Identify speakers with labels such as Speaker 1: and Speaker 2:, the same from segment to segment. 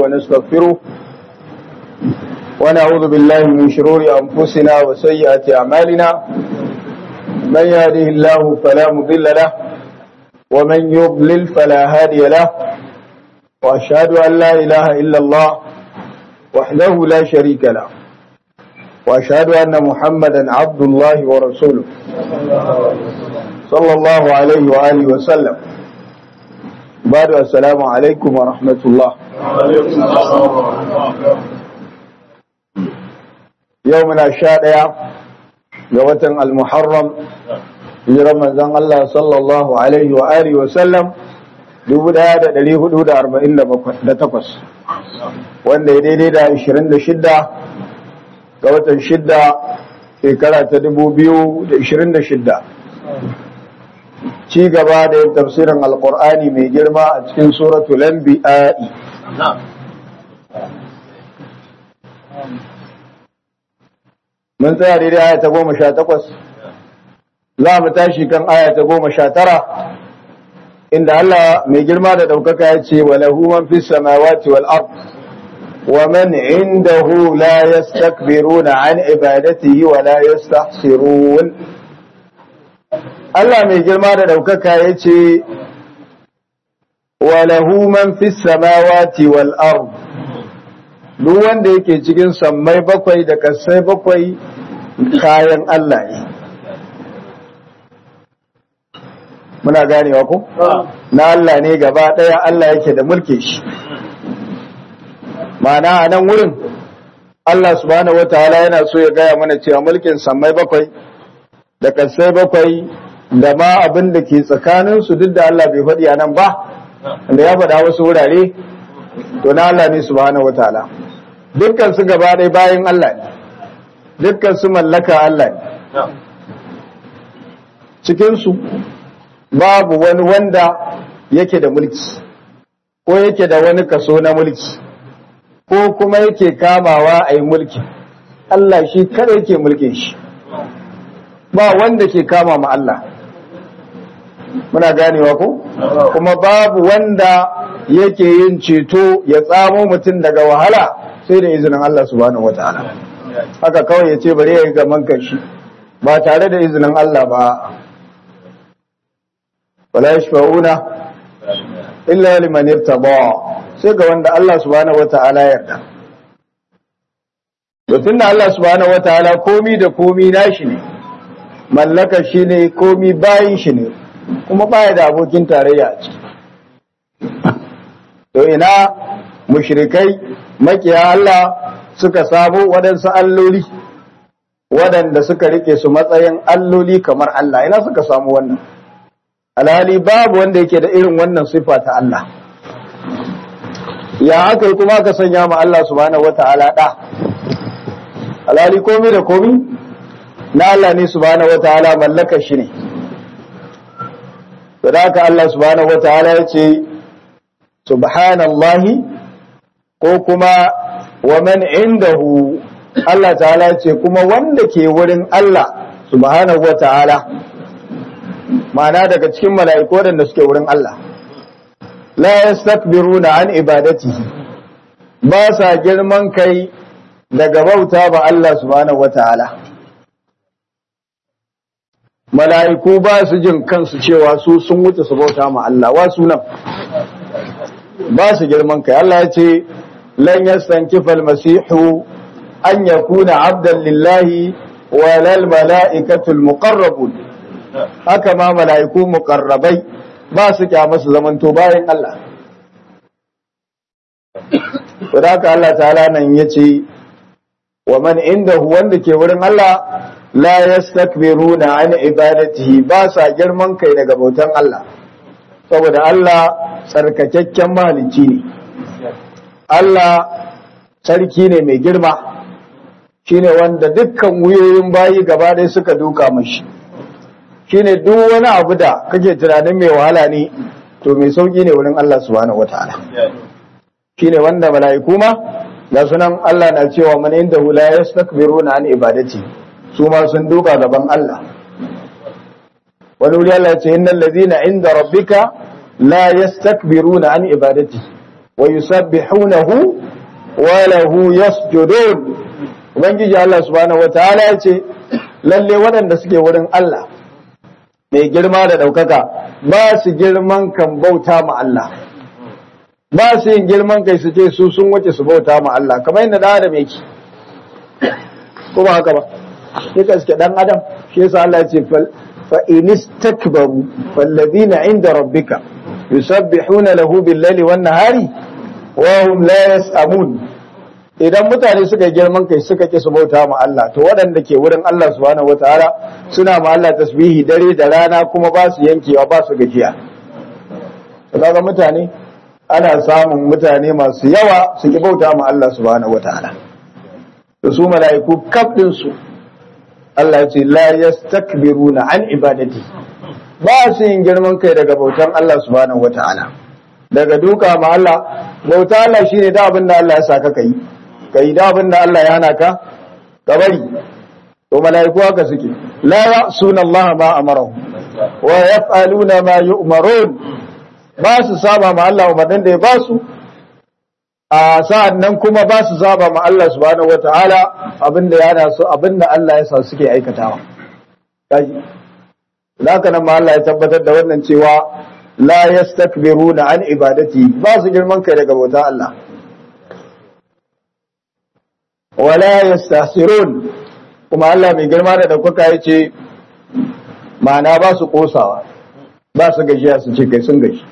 Speaker 1: ونستغفره ونعوذ بالله من شرور أنفسنا وسيئات أعمالنا من يهده الله فلا مضل له ومن يضلل فلا هادي له وأشهد أن لا إله إلا الله وحده لا شريك له وأشهد أن محمدا عبد الله ورسوله صلى الله عليه وآله وسلم بعد السلام عليكم ورحمة الله يومنا الشارع يوم المحرم في رمضان الله صلى الله عليه وآله وسلم dubu ɗaya da ɗari hudu da arba'in da takwas wanda ya daidai da ashirin da shidda ga watan shidda shekara ta dubu biyu da ashirin da shidda ci gaba da yin tafsirin alkur'ani mai girma a cikin suratul anbiya'i mun tsaya daidai aya ta goma sha takwas za mu tashi kan aya ta goma sha tara inda Allah mai girma da ɗaukaka ya ce wa lahu man fi samawati wal ard wa man indahu la yastakbiruna an ibadatihi wa la yastahsirun Allah mai girma da ɗaukaka ya ce wa lahu man fi samawati wal ard duk wanda yake cikin sammai bakwai da kasai bakwai kayan Allah ne muna ganewa ko na Allah ne gaba ɗaya Allah yake da mulkin shi ma'ana a nan wurin Allah subhanahu wataala yana so ya gaya mana cewa mulkin sammai bakwai da kasai bakwai da ma abin da ke tsakanin su duk da Allah bai faɗi a nan ba da ya faɗa wasu wurare to na Allah ne subhanahu wataala dukkan su gaba ɗaya bayan Allah ne dukkan su mallaka Allah ne cikin su babu wani wanda yake da mulki ko yake da wani kaso na mulki ko kuma yake kamawa a yi mulki Allah shi kada yake mulkin shi ba wanda ke kama ma Allah muna ganewa ko kuma babu wanda yake yin ceto ya tsamo mutum daga wahala sai da izinin Allah subhanahu wataala haka kawai ya ce bari ya yi gaman shi ba tare da izinin Allah ba wala yashfa'una illa liman irtaba sai ga wanda Allah subhanahu wataala ya yarda to tunda Allah subhanahu wataala komi da komi nashi ne mallaka shi ne komi bayin shi ne kuma baya da abokin tarayya a ciki to ina mushrikai makiya Allah suka samu waɗansu alloli waɗanda suka rike su matsayin alloli kamar Allah ina suka samu wannan alhali babu wanda yake da irin wannan sifa ta Allah ya aka yi kuma aka sanya ma Allah subhanahu wata'ala da alhali komi da komi na Allah ne subhanahu wata'ala mallakar shi ne da haka Allah subhanahu wata'ala ya ce subhanallahi ko kuma wa man indahu Allah ta'ala ya ce kuma wanda ke wurin Allah subhanahu wata'ala ma'ana daga cikin mala'iku waɗanda suke wurin Allah la yastakbiruna an ibadatihi ba sa girman kai daga bauta ba Allah subhanahu wataala mala'iku ba su jin kansu cewa su sun wuce su bauta ma Allah wa sunan ba su girman kai Allah ya ce lan yastankifa almasihu an yakuna abdan lillahi wa lal mala'ikatul muqarrabun haka ma mala'iku muƙarrabai ba su kyama su zamanto bayan Allah. Wadaka Allah ta'ala nan ya ce, wa man inda wanda ke wurin Allah la yastakbiru na an ibadatihi ba sa girman kai daga bautan Allah, saboda Allah tsarkakakken mahalicci ne. Allah sarki ne mai girma, shi ne wanda dukkan wuyoyin bayi gaba ɗaya suka duka mashi. shine duk wani abu da kake tunanin mai wahala ne to mai sauki ne wurin Allah subhanahu wataala shine wanda mala'iku ma ga sunan Allah na cewa man inda la yastakbiruna an ibadati su ma sun duka gaban Allah wani wuri Allah ce innal ladina inda rabbika la yastakbiruna an ibadati wa yusabbihunahu wa lahu yasjudun ubangiji Allah subhanahu wataala ya ce lalle waɗanda suke wurin Allah mai girma da ɗaukaka ba su girman kan bauta ma Allah ba su yin girman kai su ce su sun wuce su bauta ma Allah kamar yadda da adam yake ko ba haka ba ya gaske dan adam shi yasa Allah ya ce fa in istakbaru falladhina inda rabbika yusabbihuna lahu bil-laili wan-nahari wa hum la yas'amun idan mutane suka girman kai suka ki su bauta ma Allah to waɗanda ke wurin Allah subhanahu wataala suna ma Allah tasbihi dare da rana kuma ba su yankewa ba su gajiya kaga mutane ana samun mutane masu yawa su ki bauta ma Allah subhanahu wataala to su mala'iku kaf din su Allah ya ce la yastakbiruna an ibadati ba su yin girman kai daga bautan Allah subhanahu wataala daga duka ma Allah bauta Allah shine da abin da Allah ya saka kai kai da abin da Allah ya hana ka ka bari to mala'iku haka suke la ya'suna Allah ma amarahu wa yaf'aluna ma yu'marun ba su saba ma Allah umarnin da ya ba su a sa'an nan kuma ba su saba ma Allah subhanahu wata'ala abin da ya hana su abin da Allah ya sa suke aikatawa kaji haka nan ma Allah ya tabbatar da wannan cewa la yastakbiruna an ibadati ba su girman kai daga bauta Allah wala yastahsirun kuma Allah mai girma da daukaka yace ma'ana ba su kosawa ba su gajiya su ce kai sun gaji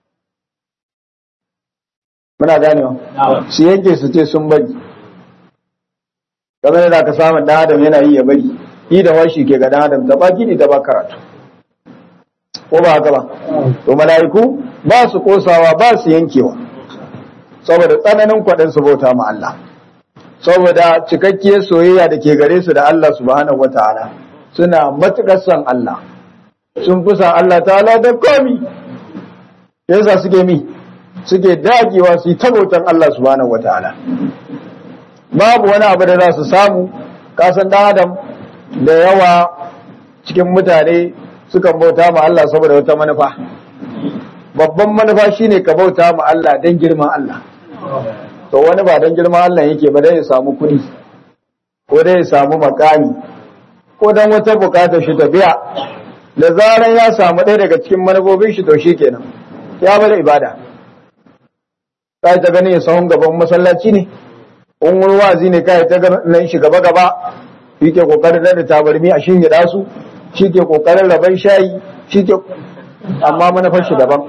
Speaker 1: muna ganewa su yanke su ce sun bari kamar da ka samu dan adam yana yi ya bari yi da washi ke ga dan adam ta baki ne ta ba karatu ko ba haka ba to mala'iku ba su kosawa ba su yankewa saboda tsananin kwaɗin su bauta ma Allah saboda cikakkiyar soyayya da ke gare su da Allah subhanahu wataala suna matuƙar son Allah sun fi son Allah ta'ala da komi yasa suke mi suke dagewa su yi tabautan Allah subhanahu wataala babu wani abu da za su samu kasan dan adam da yawa cikin mutane sukan bauta ma Allah saboda wata manufa babban manufa shine ka bauta ma Allah don girman Allah to wani ba don girman Allah yake ba dan ya samu kuɗi ko dai ya samu makami ko dan wata bukatar shi ta biya da zaran ya samu ɗaya daga cikin manufofin shi to kenan ya bada ibada kai ta ganin ya sahun gaban masallaci ne in wani wazi ne kai ta ganin shi gaba gaba shi ke kokarin da tabarmi a shin gida su shi ke kokarin raban shayi shi ke amma manufar shi daban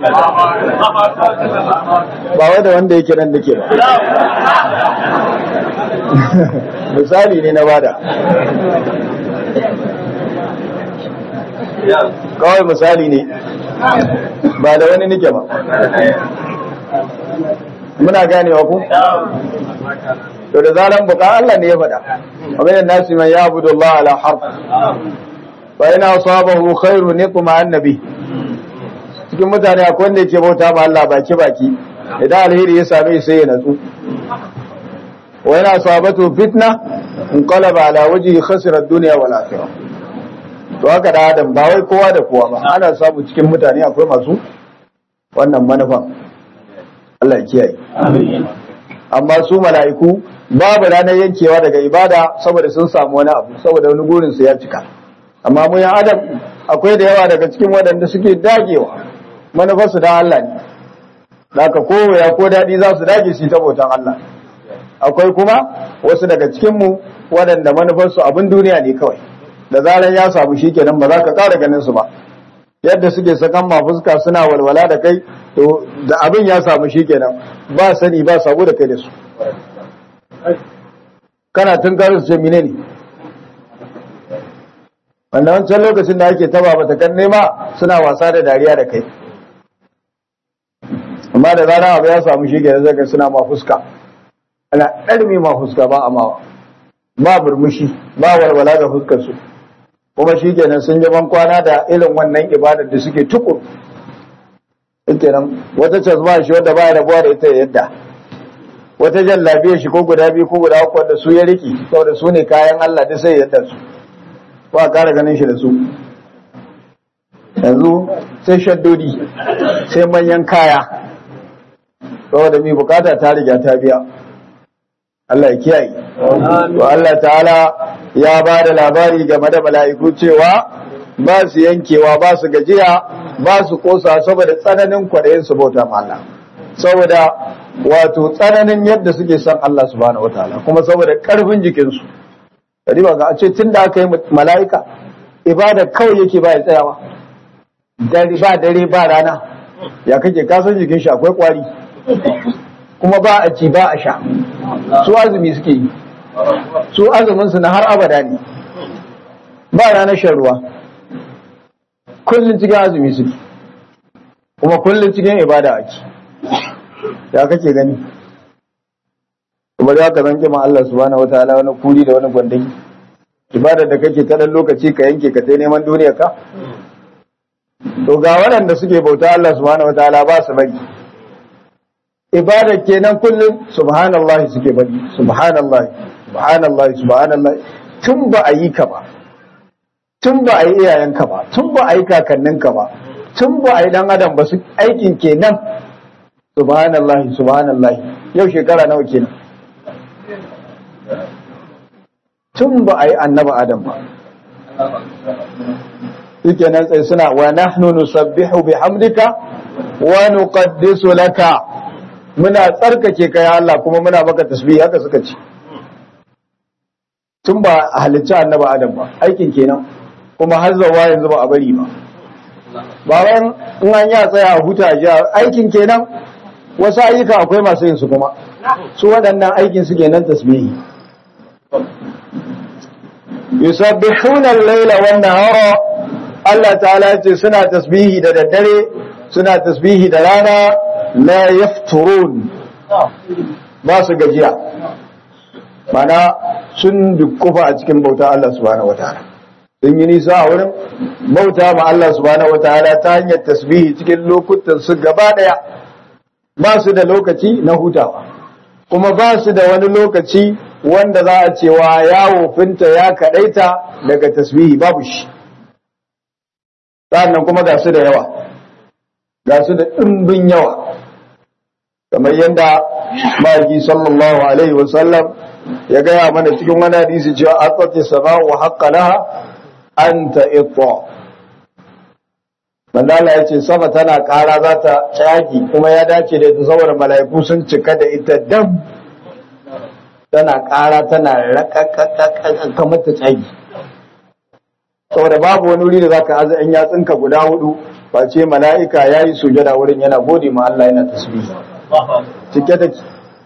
Speaker 1: ba wai da wanda yake nan da ke ba misali ne na bada kawai misali ne ba da wani nike ba muna ganewa ku to da zaran buka Allah ne ya faɗa abin nasi man ya abudu Allah ala harf fa ina asabahu khairu niqma annabi cikin mutane akwai wanda yake bauta ma Allah baki baki idan alheri ya same sai ya natsu wa ina asabatu fitna inqalaba ala wajhi khasira ad-dunya wal akhirah to haka da adam ba wai kowa da kowa ba ana samu cikin mutane akwai masu wannan manufan Allah ya kiyaye amma su mala'iku babu ranar yankewa daga ibada saboda sun samu wani abu saboda wani gurin su ya cika amma mu yan adam akwai da yawa daga cikin waɗanda suke dagewa manufarsu da Allah ne Daka koya ko daɗi za su dage su ta bautan Allah akwai kuma wasu daga cikinmu waɗanda manufarsu abin duniya ne kawai da zarar ya samu shi kenan ba za ka ƙara ganin su ba yadda suke sakan ma fuska suna walwala da kai to da abin ya samu shi kenan ba sani ba sabo da kai da su kana tun karin su ce mine ne wanda wancan lokacin da ake taba bata kan nema suna wasa da dariya da kai amma da zarar abu ya samu shi kenan zaka suna ma fuska ana ɗarmi ma fuska ba amawa ba burmushi ba walwala ga fuskar su kuma shi kenan sun yi ban kwana da irin wannan ibadar da suke tukur kenan wata cazma shi wanda ba rabuwa da ita yadda wata jan lafiyar shi ko guda biyu ko guda uku wanda su ya riki saboda su ne kayan Allah da sai yadda su ko a kara ganin shi da su yanzu sai shaddodi sai manyan kaya saboda mi bukata ta riga ta biya Allah ya kiyaye to Allah ta'ala ya ba da labari game da mala'iku cewa ba su yankewa ba su gajiya ba su kosa saboda tsananin kwaɗayin su bauta ma Allah saboda wato tsananin yadda suke son Allah subhanahu wataala kuma saboda karfin jikinsu kadi ba ga a ce tunda aka yi mala'ika ibada kawai yake ba ya tsayawa dare ba dare ba rana ya kake kasan jikin shi akwai kwari kuma ba a ci ba a sha su azumi suke yi su azumin su na har abada ne ba ranar shan ruwa kullum cikin azumi suke kuma kullum cikin ibada ake ya kake gani kuma za ka zan kima Allah subhanahu wataala wani kuri da wani gwandaki ibadar da kake ta dan lokaci ka yanke ka tai neman duniya ka to ga waɗanda suke bauta Allah subhanahu wataala ba su bari ibadar kenan kullum subhanallahi suke bari subhanallahi subhanallahi subhanallahi tun ba a yi ka ba tun ba a yi iyayenka ba tun ba a yi kakanninka ba tun ba a yi dan adam ba su aikin kenan subhanallahi subhanallahi yau shekara nawa kenan tun ba a yi annaba adam ba suke nan tsaye suna wa nahnu nusabbihu bihamdika wa nuqaddisu laka muna tsarkake kai Allah kuma muna maka tasbih haka suka ce tun ba a halicci annaba adam ba aikin kenan kuma har zawa yanzu ba a bari ba bayan in an ya tsaya a huta ji aikin kenan wasu ayyuka akwai masu yin su kuma su waɗannan aikin su kenan tasbihi yusabbihuna al-laila wan nahara Allah ta'ala ce suna tasbihi da daddare suna tasbihi da rana la yafturun ba su gajiya mana sun dukkufa a cikin bauta Allah subhanahu wataala sun yi nisa a wurin bauta ma Allah subhanahu wataala ta hanyar tasbihi cikin lokutan su gaba daya ba su da lokaci na hutawa kuma ba su da wani lokaci wanda za a cewa ya wofinta ya kadaita daga tasbihi babu shi sannan kuma ga su da yawa ga su da ɗimbin yawa kamar yadda ma'aiki sallallahu alaihi wasallam ya gaya mana cikin wani hadisi cewa atsati sama wa haqqa laha anta itta Mandala ya ce sama tana ƙara za ta caki kuma ya dace da ita saboda mala'iku sun cika da ita dam tana ƙara tana raƙaƙaƙaƙa kamar ta caki saboda babu wani wuri da zaka aza in yatsunka guda hudu face mala'ika yayi sujada wurin yana gode ma Allah yana tasbihi cike take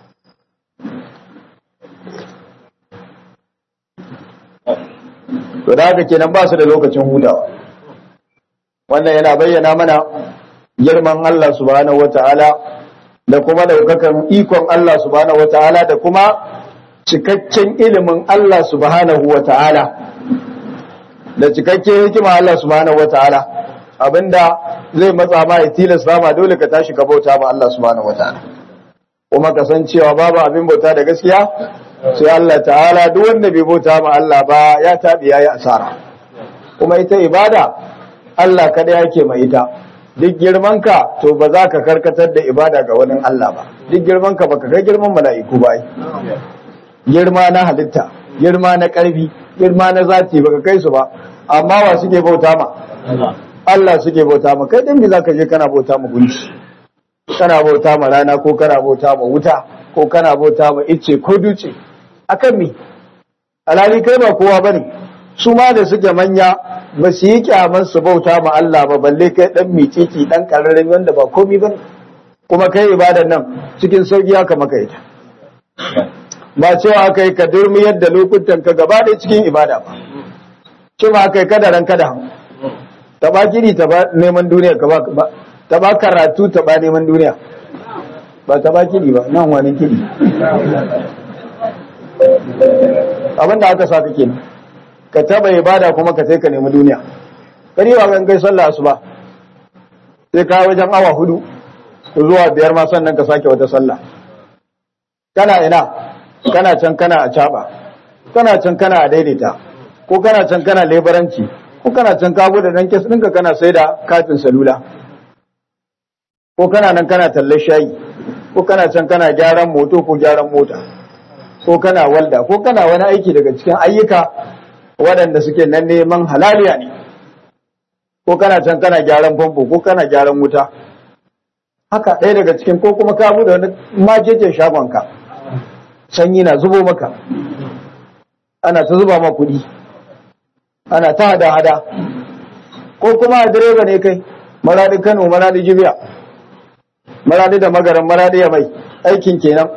Speaker 1: to da haka kenan ba su da lokacin hutawa wannan yana bayyana mana girman Allah subhanahu wataala da kuma daukakan ikon Allah subhanahu wataala da kuma cikakken ilimin Allah subhanahu wataala da cikakken hikima Allah subhanahu wataala abinda zai matsa ma ya tilasta ma dole ka tashi ka bauta ma Allah subhanahu wataala kuma ka san cewa babu abin bauta da gaskiya sai Allah ta'ala duk wanda bai bauta ma Allah ba ya tabi yayi asara kuma ita ibada Allah kada yake mai ita duk girman ka to ba za ka karkatar da ibada ga wani Allah ba duk girman ka baka kai girman mala'iku ba girma na halitta girma na karfi girma na zati baka kai su ba amma wa suke bauta ma Allah suke bauta ma kai dan me zaka je kana bauta ma gunki kana bauta ma rana ko kana bauta ma wuta ko kana bauta ma icce ko duce akan me alhali kai ba kowa bane su ma da suke manya ba su yi kyaman su bauta ma Allah ba balle kai dan miciki dan kararren wanda ba komi bane kuma kai ibadan nan cikin sauki haka maka ita ba cewa aka yi ka durmi yadda lokutan ka gaba ɗaya cikin ibada ba cewa aka yi kada ran kada taba kiri taba neman duniya ka ba taba karatu taba neman duniya ba taba kiri ba nan wani kiri abinda aka sa kake ka taba ibada kuma ka sai ka nemi duniya kari ba kan kai sallah asuba sai ka wajen awa hudu zuwa biyar ma sannan ka sake wata sallah kana ina kana can kana a caba kana can kana a daidaita ko kana can kana lebaranci ko kana can ka bude dan kes ɗinka kana sai da katin salula ko kana nan kana tallar shayi ko kana can kana gyaran moto ko gyaran mota ko kana walda ko kana wani aiki daga cikin ayyuka waɗanda suke nan neman halaliya ne ko kana can kana gyaran famfo ko kana gyaran wuta haka ɗaya daga cikin ko kuma ka buɗe wani majejin shagonka sanyi na zubo maka ana ta zuba ma kuɗi ana ta hada-hada ko kuma direba ne kai maradi kano maradi jibiya maradi da magaran maradi ya mai aikin kenan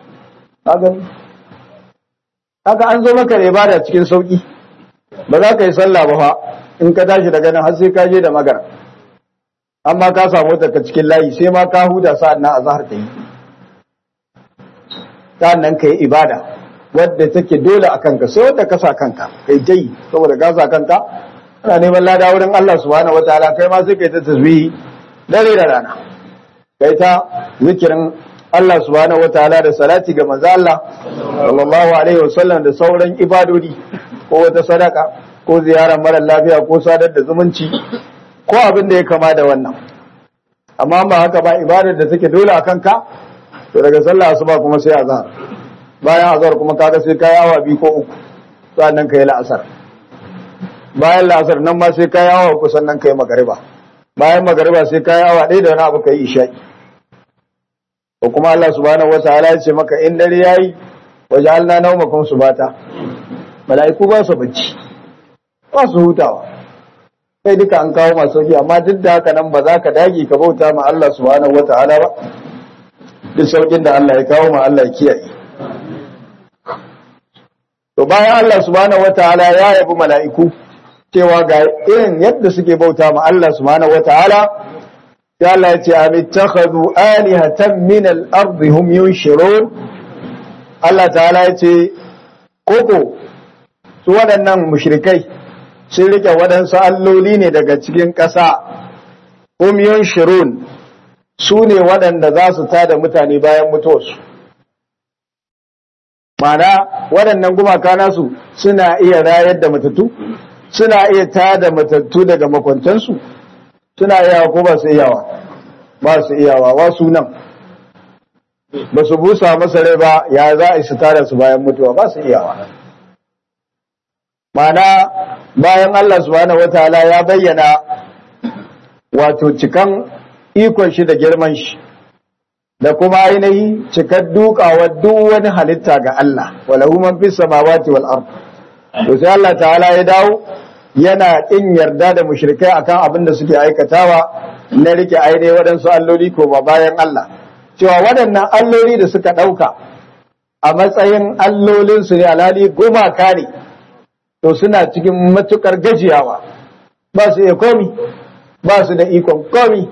Speaker 1: haka an zo maka da ibada cikin sauki ba za ka yi sallah ba fa in ka tashi daga nan har sai ka je da magara amma ka samu ta cikin layi sai ma ka huda sa'an nan azhar ta yi sa'an nan ka yi ibada wadda take dole a kanka sai wadda ka sa kanka kai dai saboda ka sa kanka ana neman lada wurin Allah subhanahu wataala kai ma sai kai ta tasbihi dare da rana kai ta zikirin Allah subhanahu wataala da salati ga manzo Allah sallallahu alaihi wasallam da sauran ibadodi ko wata sadaka ko ziyarar mara lafiya ko sadar da zumunci ko abin da ya kama da wannan amma ba haka ba ibadar da take dole a kanka to daga sallah asuba kuma sai azhar bayan azhar kuma kaga sai kai awa biyu ko uku sannan kai la'asar bayan la'asar nan ma sai kai awa uku sannan kai magariba bayan magariba sai kai awa ɗaya da wani abu kai isha'i ko kuma Allah subhanahu wataala ya ce maka in dare yayi waja'alna nawmakum subata mala'iku ba su bacci ba su hutawa sai duka an kawo masu sauki amma duk da haka nan ba za ka dage ka bauta ma Allah subhanahu wataala ba duk saukin da Allah ya kawo ma Allah ya kiyaye to bayan Allah subhanahu wataala ya yabi mala'iku cewa ga irin yadda suke bauta ma Allah subhanahu wataala sai Allah ya ce amittakhadhu alihatan min al-ard hum yunshirun Allah ta'ala ya ce koko su waɗannan mushrikai sun rike waɗansu alloli ne daga cikin ƙasa hum yunshirun su ne waɗanda za su tada mutane bayan mutuwarsu Mana waɗannan gumaka nasu suna iya rayar da matattu suna iya tada matattu daga makwantansu suna iyawa ko ba su iyawa ba su iyawa wa sunan ba su busa masa rai ba ya za a su tada su bayan mutuwa ba su iyawa mana bayan Allah subhanahu wataala ya bayyana wato cikan ikon shi da girman shi da kuma ainihi cikar dukawa duk wani halitta ga Allah walahu man fis samawati wal ard to sai Allah ta'ala ya dawo yana kin yarda da mushrikai akan abin da suke aikatawa na rike ainihi waɗansu alloli ko ba bayan Allah cewa waɗannan alloli da suka ɗauka a matsayin allolinsu ne alhali gumaka ne to suna cikin matukar gajiyawa ba su iya komi ba su da ikon komi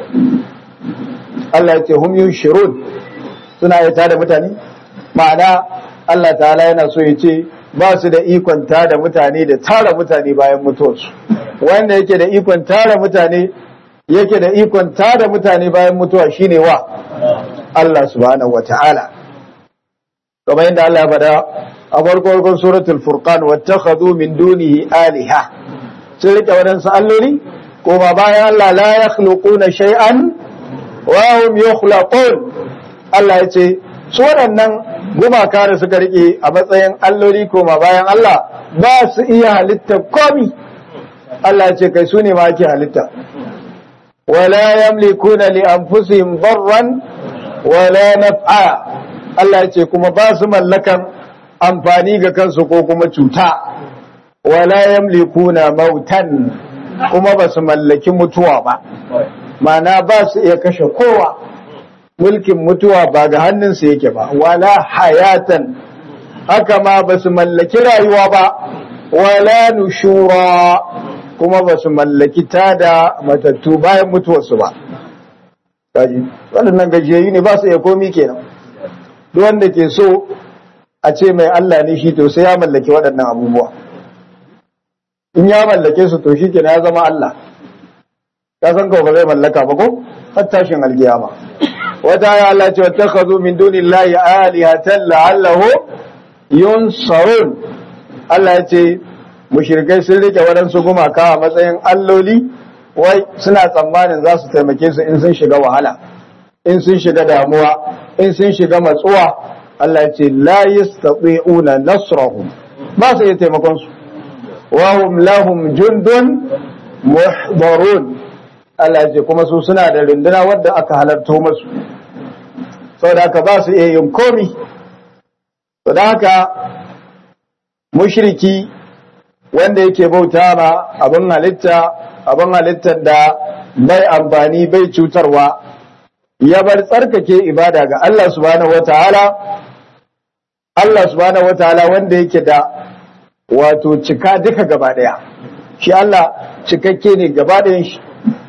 Speaker 1: Allah ya ce hum yushirun suna ya tada mutane ma'ana Allah ta'ala yana so ya ce ba su da ikon tada mutane da tara mutane bayan mutuwarsu wanda yake da ikon tara mutane yake da ikon tada mutane bayan mutuwa shine wa Allah subhanahu wata'ala kamar yadda Allah ya faɗa a farko farkon suratul furqan wattakhadhu min dunihi aliha sun rike wadansu alloli ko ba bayan Allah la yakhluquna shay'an wahum yukhlaqun Allah ya ce su waɗannan gumaka da suka rike a matsayin alloli koma bayan Allah ba su iya halitta komi Allah ya ce kai su ne ma ake halitta wala yamlikuna li anfusihim darran wala naf'a Allah ya ce kuma ba su mallakan amfani ga kansu ko kuma cuta wala yamlikuna mautan kuma ba su mallaki mutuwa ba mana ba su iya kashe kowa mulkin mutuwa ba ga hannunsu yake ba wala hayatan haka ma ba su mallaki rayuwa ba wala nushura kuma ba su mallaki tada matattu bayan mutuwarsu ba kaji waɗannan gajiyayyu ne ba su iya komi kenan duk wanda ke so a ce mai Allah ne shi to sai ya mallaki waɗannan abubuwa in ya mallake su to shi kenan ya zama Allah ka san ko ba zai mallaka ba ko har tashin alkiyama wata ya Allah ce wattakhadhu min dunillahi alihatan la'allahu yunsarun Allah ya ce mushrikai sun rike waɗansu gumaka a matsayin alloli wai suna tsammanin za su taimake su in sun shiga wahala in sun shiga damuwa in sun shiga matsuwa Allah ya ce la yastati'una nasrahum ba su iya taimakon su wa hum lahum jundun muhdarun Allah ya ce kuma su suna da runduna wadda aka halarto musu saboda haka ba su iya yin komi saboda haka mushriki wanda yake bauta ma abin halitta abin halittar da bai amfani bai cutarwa ya bar tsarkake ibada ga Allah subhanahu wataala Allah subhanahu wataala wanda yake da wato cika duka gaba daya shi Allah cikakke ne gaba dayan shi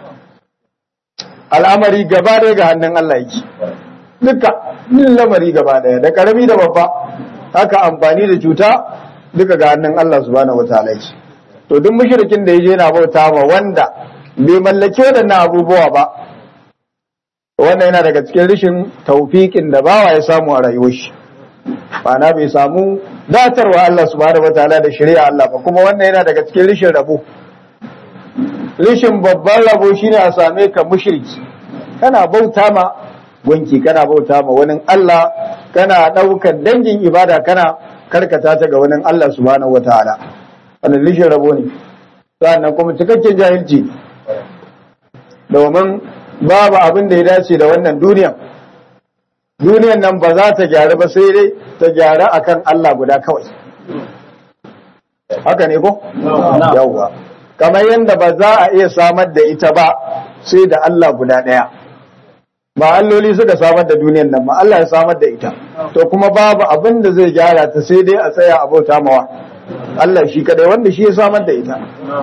Speaker 1: al'amari gaba daya ga hannun Allah yake duka nin lamari gaba daya da karami da babba haka amfani da cuta duka ga hannun Allah subhanahu wataala yake to duk mushrikin da yaje yana bauta ma wanda bai mallake wadannan abubuwa ba wannan yana daga cikin rishin taufiƙin da bawa ya samu a rayuwar shi ma'ana bai samu datarwa Allah subhanahu wataala da shari'a Allah ba kuma wannan yana daga cikin rishin rabo rishin babban rabo shine a same ka mushriki kana bauta ma gunki kana bauta ma wani Allah kana ɗaukar dangin ibada kana karkata ta ga wani Allah subhanahu wataala wannan rishin rabo ne sannan kuma cikakken jahilci domin babu abin da ya dace da wannan duniyan duniyan nan ba za ta gyaru ba sai dai ta gyaru akan Allah guda kawai haka ne ko yawwa kamar yadda ba za a iya samar da ita ba sai da Allah guda ɗaya ba alloli suka samar da duniyan nan ba Allah ya samar da ita to kuma babu abin da zai gyara ta sai dai a tsaya a bauta mawa Allah shi kadai wanda shi ya samar da ita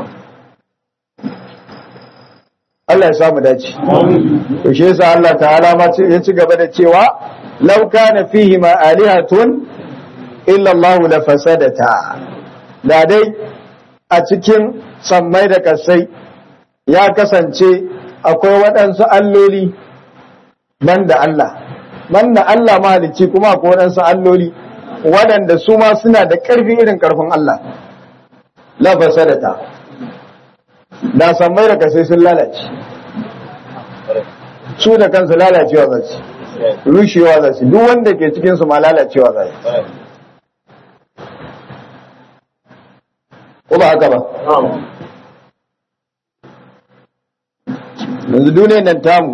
Speaker 1: Allah ya samu dace. To shi yasa Allah ta'ala ma ya ci gaba da cewa law kana fihi ma alihatun illa Allah la fasadata. Da dai a cikin sammai da kasai ya kasance akwai waɗansu alloli banda Allah. Banda Allah mahalicci kuma akwai waɗansu alloli waɗanda su ma suna da ƙarfi irin ƙarfin Allah. La fasadata. da sammai da kasai sun lalace su da kansu lalacewa za su rushewa za su duk wanda ke cikinsu ma lalacewa za su ko ba haka ba yanzu duniyar nan tamu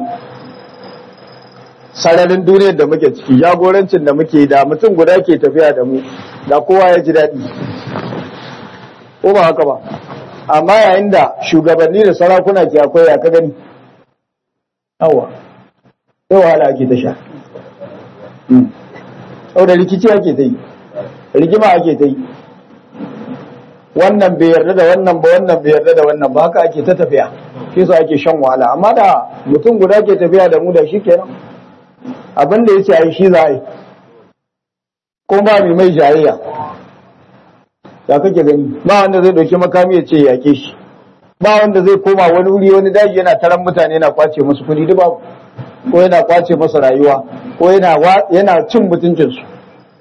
Speaker 1: sararin duniyar da muke ciki jagorancin da muke da mutum guda ke tafiya da mu da kowa ya ji daɗi ko ba haka ba amma yayin da shugabanni da sarakuna ke akwai ya ka gani yawa sai wahala ake ta sha sau da rikici ake ta yi rigima ake ta yi wannan bai yarda da wannan ba wannan bai yarda da wannan ba haka ake ta tafiya shi su ake shan wahala amma da mutum guda ke tafiya da mu da shi kenan abin da ya ce a yi shi za a yi ko ba mai mai jayayya ya kake gani ba wanda zai dauki makami ya ce ya yake shi ba wanda zai koma wani wuri wani daji yana taron mutane yana kwace musu kuɗi duk babu ko yana kwace masa rayuwa ko yana yana cin mutuncin su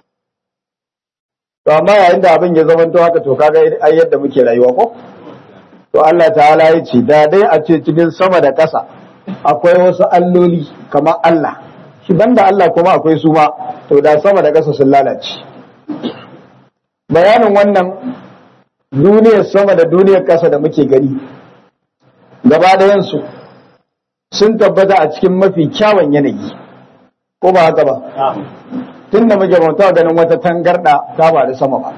Speaker 1: to amma yayin da abin ya zama to haka to kaga ai yadda muke rayuwa ko to Allah ta'ala ya ce da dai a ce cikin sama da ƙasa akwai wasu alloli kamar Allah shi banda Allah kuma akwai su ma to da sama da ƙasa sun lalace bayanin wannan duniyar sama da duniyar ƙasa da muke gani gaba ɗayansu sun tabbata a cikin mafi kyawun yanayi ko ba haka ba tun da muke bauta ganin wata tangarɗa ta ba da sama ba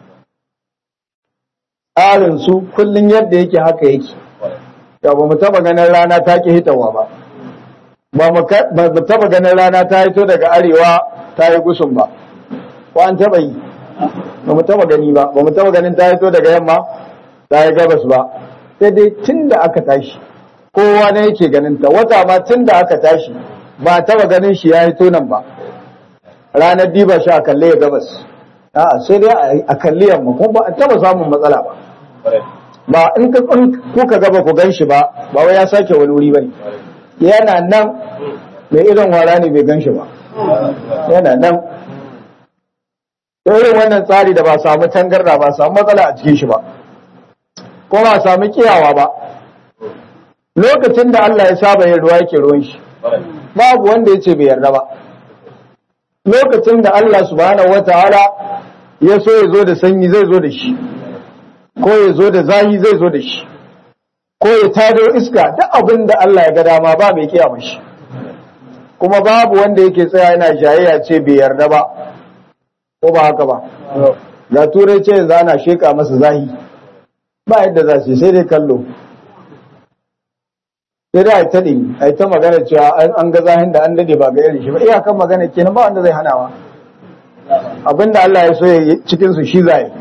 Speaker 1: tsarin su kullum yadda yake haka yake ya ba mu taɓa ganin rana ta ki hitawa ba ba mu taɓa ganin rana ta hito daga arewa ta yi gusun ba ko an taɓa yi ba mu taba gani ba ba mu taba ganin ta fito daga yamma ta yi gabas ba sai dai tun da aka tashi kowa ne yake ganin ta wata ma tun da aka tashi ba taba ganin shi ya fito nan ba ranar diba shi a kalle ya gabas a'a sai dai a kalli yamma kuma ba a taba samun matsala ba ba in ka kuka gaba ku gan shi ba ba wai ya sake wani wuri bane yana nan mai irin wara ne bai gan shi ba yana nan irin wannan tsari da ba samu tangarda ba samu matsala a cikin shi ba ko ba samu kiyawa ba lokacin da Allah ya saba yin ruwa yake ruwan shi babu wanda yace bai yarda ba lokacin da Allah subhanahu wataala ya so ya zo da sanyi zai zo da shi ko ya zo da zahi zai zo da shi ko ya tado iska duk abin da Allah ya ga dama ba mai kiyama shi kuma babu wanda yake tsaya yana jayayya ce bai yarda ba ko ba haka ba ga turai ce yanzu ana sheka masa zahi ba yadda za su sai dai kallo sai dai a ta ɗin a ta magana cewa an ga zahin da an dade ba ga irin shi ba iyakan magana kenan ba wanda zai hanawa abinda Allah ya so ya cikin su shi zai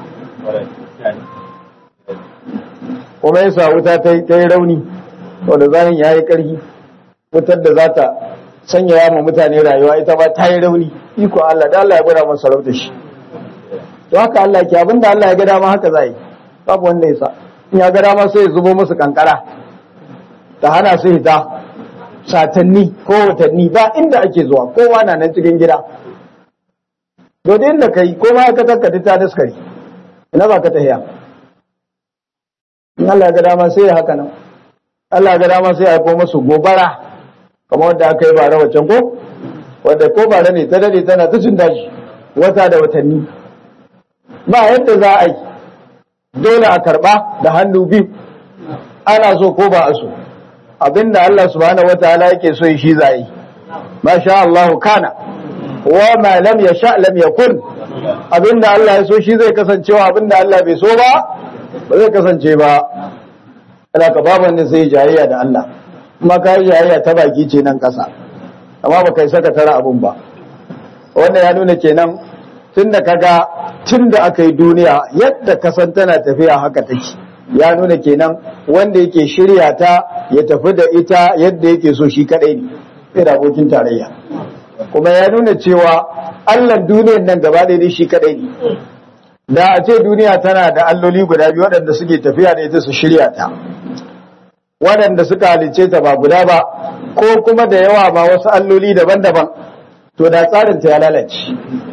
Speaker 1: kuma yasa wuta ta yi rauni wanda zahin ya yi ƙarfi wutar da za ta sanya ya ma mutane rayuwa ita ba ta yi rauni iko Allah da Allah ya gwada masa sarauta shi to haka Allah ke abinda Allah ya ga dama haka zai babu wanda ya sa in ya ga dama sai ya zubo musu kankara ta hana su hita satanni ko watanni ba inda ake zuwa kowa na nan cikin gida dole inda kai ko ma ka takkata ta daskari ina ba ka tahiya in Allah ya ga dama sai ya haka nan Allah ya ga dama sai ya haifo musu gobara kamar wanda aka yi bara wacan ko wadda ko bara ne ta dade tana ta cin dashi wata da watanni ba yadda za a yi dole a karba da hannu biyu ana so ko ba a so abinda Allah subhanahu wataala yake so shi za yi masha Allah kana wa ma lam yasha lam yakun abinda Allah ya so shi zai kasancewa abinda Allah bai so ba ba zai kasance ba ana ka babu wanda sai jayayya da Allah kuma ka yi jayayya ta baki ce nan kasa amma ba kai saka tara abun ba wannan ya nuna kenan tunda kaga tunda aka yi duniya yadda kasan tana tafiya haka take ya nuna kenan wanda yake shirya ta ya tafi da ita yadda yake so shi kadai ne sai da abokin tarayya kuma ya nuna cewa Allah duniyar nan gaba ɗaya shi kadai ne da a ce duniya tana da alloli guda biyu waɗanda suke tafiya da ita su shirya ta waɗanda suka halicce ta ba guda ba ko kuma da yawa ma wasu alloli daban-daban to da tsarin ta ya lalace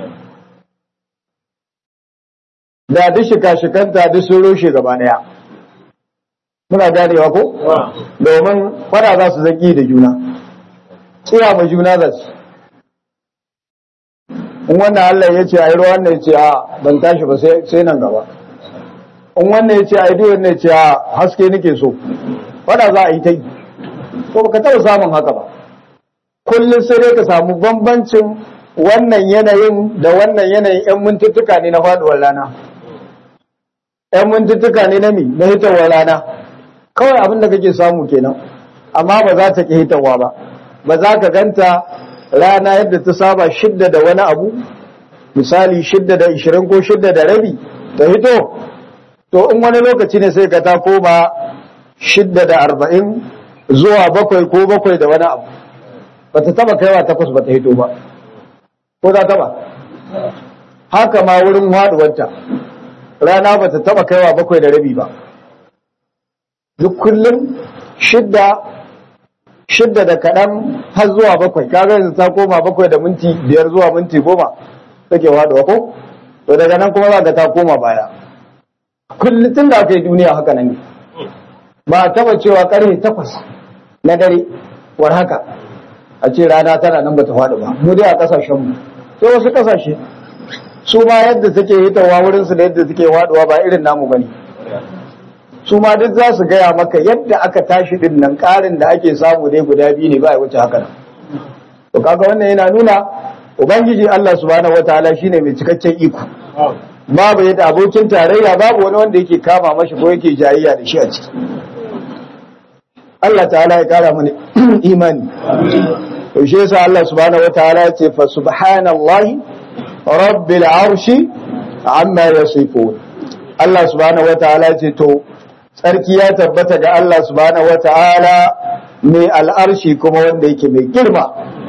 Speaker 1: da duk shika-shikanta duk sun rushe gaba ɗaya muna ganewa ko domin fara za su zaki da juna tsira ma juna za su in wannan Allah ya ce a yi ruwan ya ce a ban tashi ba sai nan gaba in wannan ya ce a yi duwan ya ce a haske nake so fada za a yi ta yi ko baka taɓa samun haka ba kullum sai dai ka samu bambancin wannan yanayin da wannan yanayin 'yan mintuttuka ne na faduwar rana 'yan mintuttuka ne na mi na hitowar rana kawai abin da kake samu kenan amma ba za ta ki hitarwa ba ba za ka ganta rana yadda ta saba shidda da wani abu misali shidda da ishirin ko shidda da rabi ta hito to in wani lokaci ne sai ka ta koma shidda da arba'in zuwa bakwai ko bakwai da wani abu ba ta taba kaiwa takwas ba ta hito ba ko za ta ba haka ma wurin haɗuwarta rana ba ta taba kaiwa bakwai da rabi ba duk kullum shidda shidda da kaɗan har zuwa bakwai kaga yanzu ta koma bakwai da minti biyar zuwa minti goma take waɗuwa ko to daga nan kuma za ka ta koma baya kullum tun da aka yi duniya haka nan ne ba a taba cewa karfe takwas na dare war haka a ce rana tana nan bata faɗi ba mu dai a ƙasashen mu sai wasu ƙasashe su ma yadda take hitawa wurin su da yadda take waɗuwa ba irin namu bane su ma duk za su gaya maka yadda aka tashi din nan ƙarin da ake samu dai guda biyu ne ba ya wuce haka nan to kaga wannan yana nuna ubangiji Allah subhanahu wataala shine mai cikakken iko babu yadda abokin tarayya babu wani wanda yake kama mashi ko yake jayayya da shi a ciki Allah ta'ala ya kara mana imani to shi yasa Allah subhanahu wataala ya ce fa subhanallahi rabbil arshi amma yasifun Allah subhanahu wataala ya ce to tsarki ya tabbata ga Allah subhanahu wata'ala mai al'arshi kuma wanda yake mai girma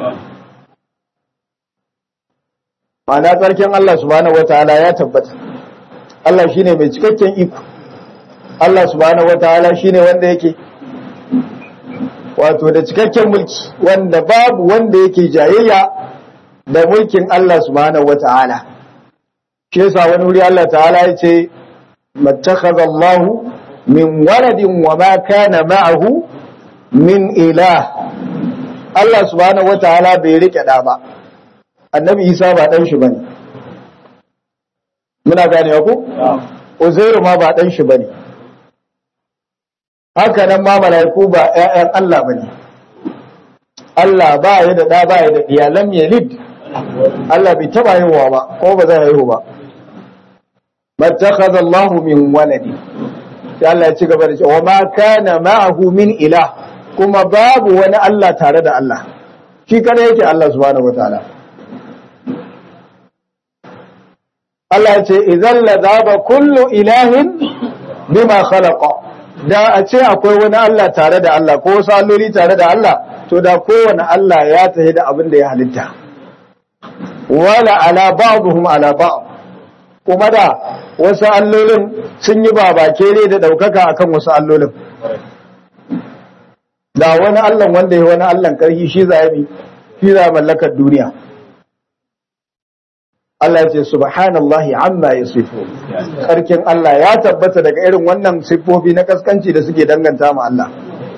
Speaker 1: ma'ana tsarkin Allah subhanahu wata'ala ya tabbata Allah shine mai cikakken iko Allah subhanahu wata'ala shine wanda yake wato da cikakken mulki wanda babu wanda yake jayayya da mulkin Allah subhanahu wata'ala shi yasa wani wuri Allah ta'ala ya ce mattakhadha Allahu min waladin wa ma kana ma'ahu min ilah Allah subhanahu wataala bai rike da ba annabi Isa ba dan shi bane muna gane ku Uzairu ma ba dan shi bane haka nan ma malaiku ba ƴaƴan Allah bane Allah ba ya da da ba ya da iyalan yalid Allah bai taba haihuwa ba ko ba zai haihu ba mattakhadha Allah min waladi sai Allah ya ci gaba da cewa ma kana ma'ahu min ilah kuma babu wani Allah tare da Allah shi kada yake Allah subhanahu wataala Allah ya ce idan la zaba kullu ilahin bima khalaqa da a ce akwai wani Allah tare da Allah ko wasu alloli tare da Allah to da kowane Allah ya tafi da abin da ya halitta wala ala ba'dhum ala ba'd kuma da wasu allolin sun yi babakere da daukaka akan wasu allolin da wani Allah wanda ya wani Allah karhi shi za yi shi za mallakar duniya Allah ya ce subhanallahi amma yasifu sarkin Allah ya tabbata daga irin wannan siffofi na kaskanci da suke danganta ma Allah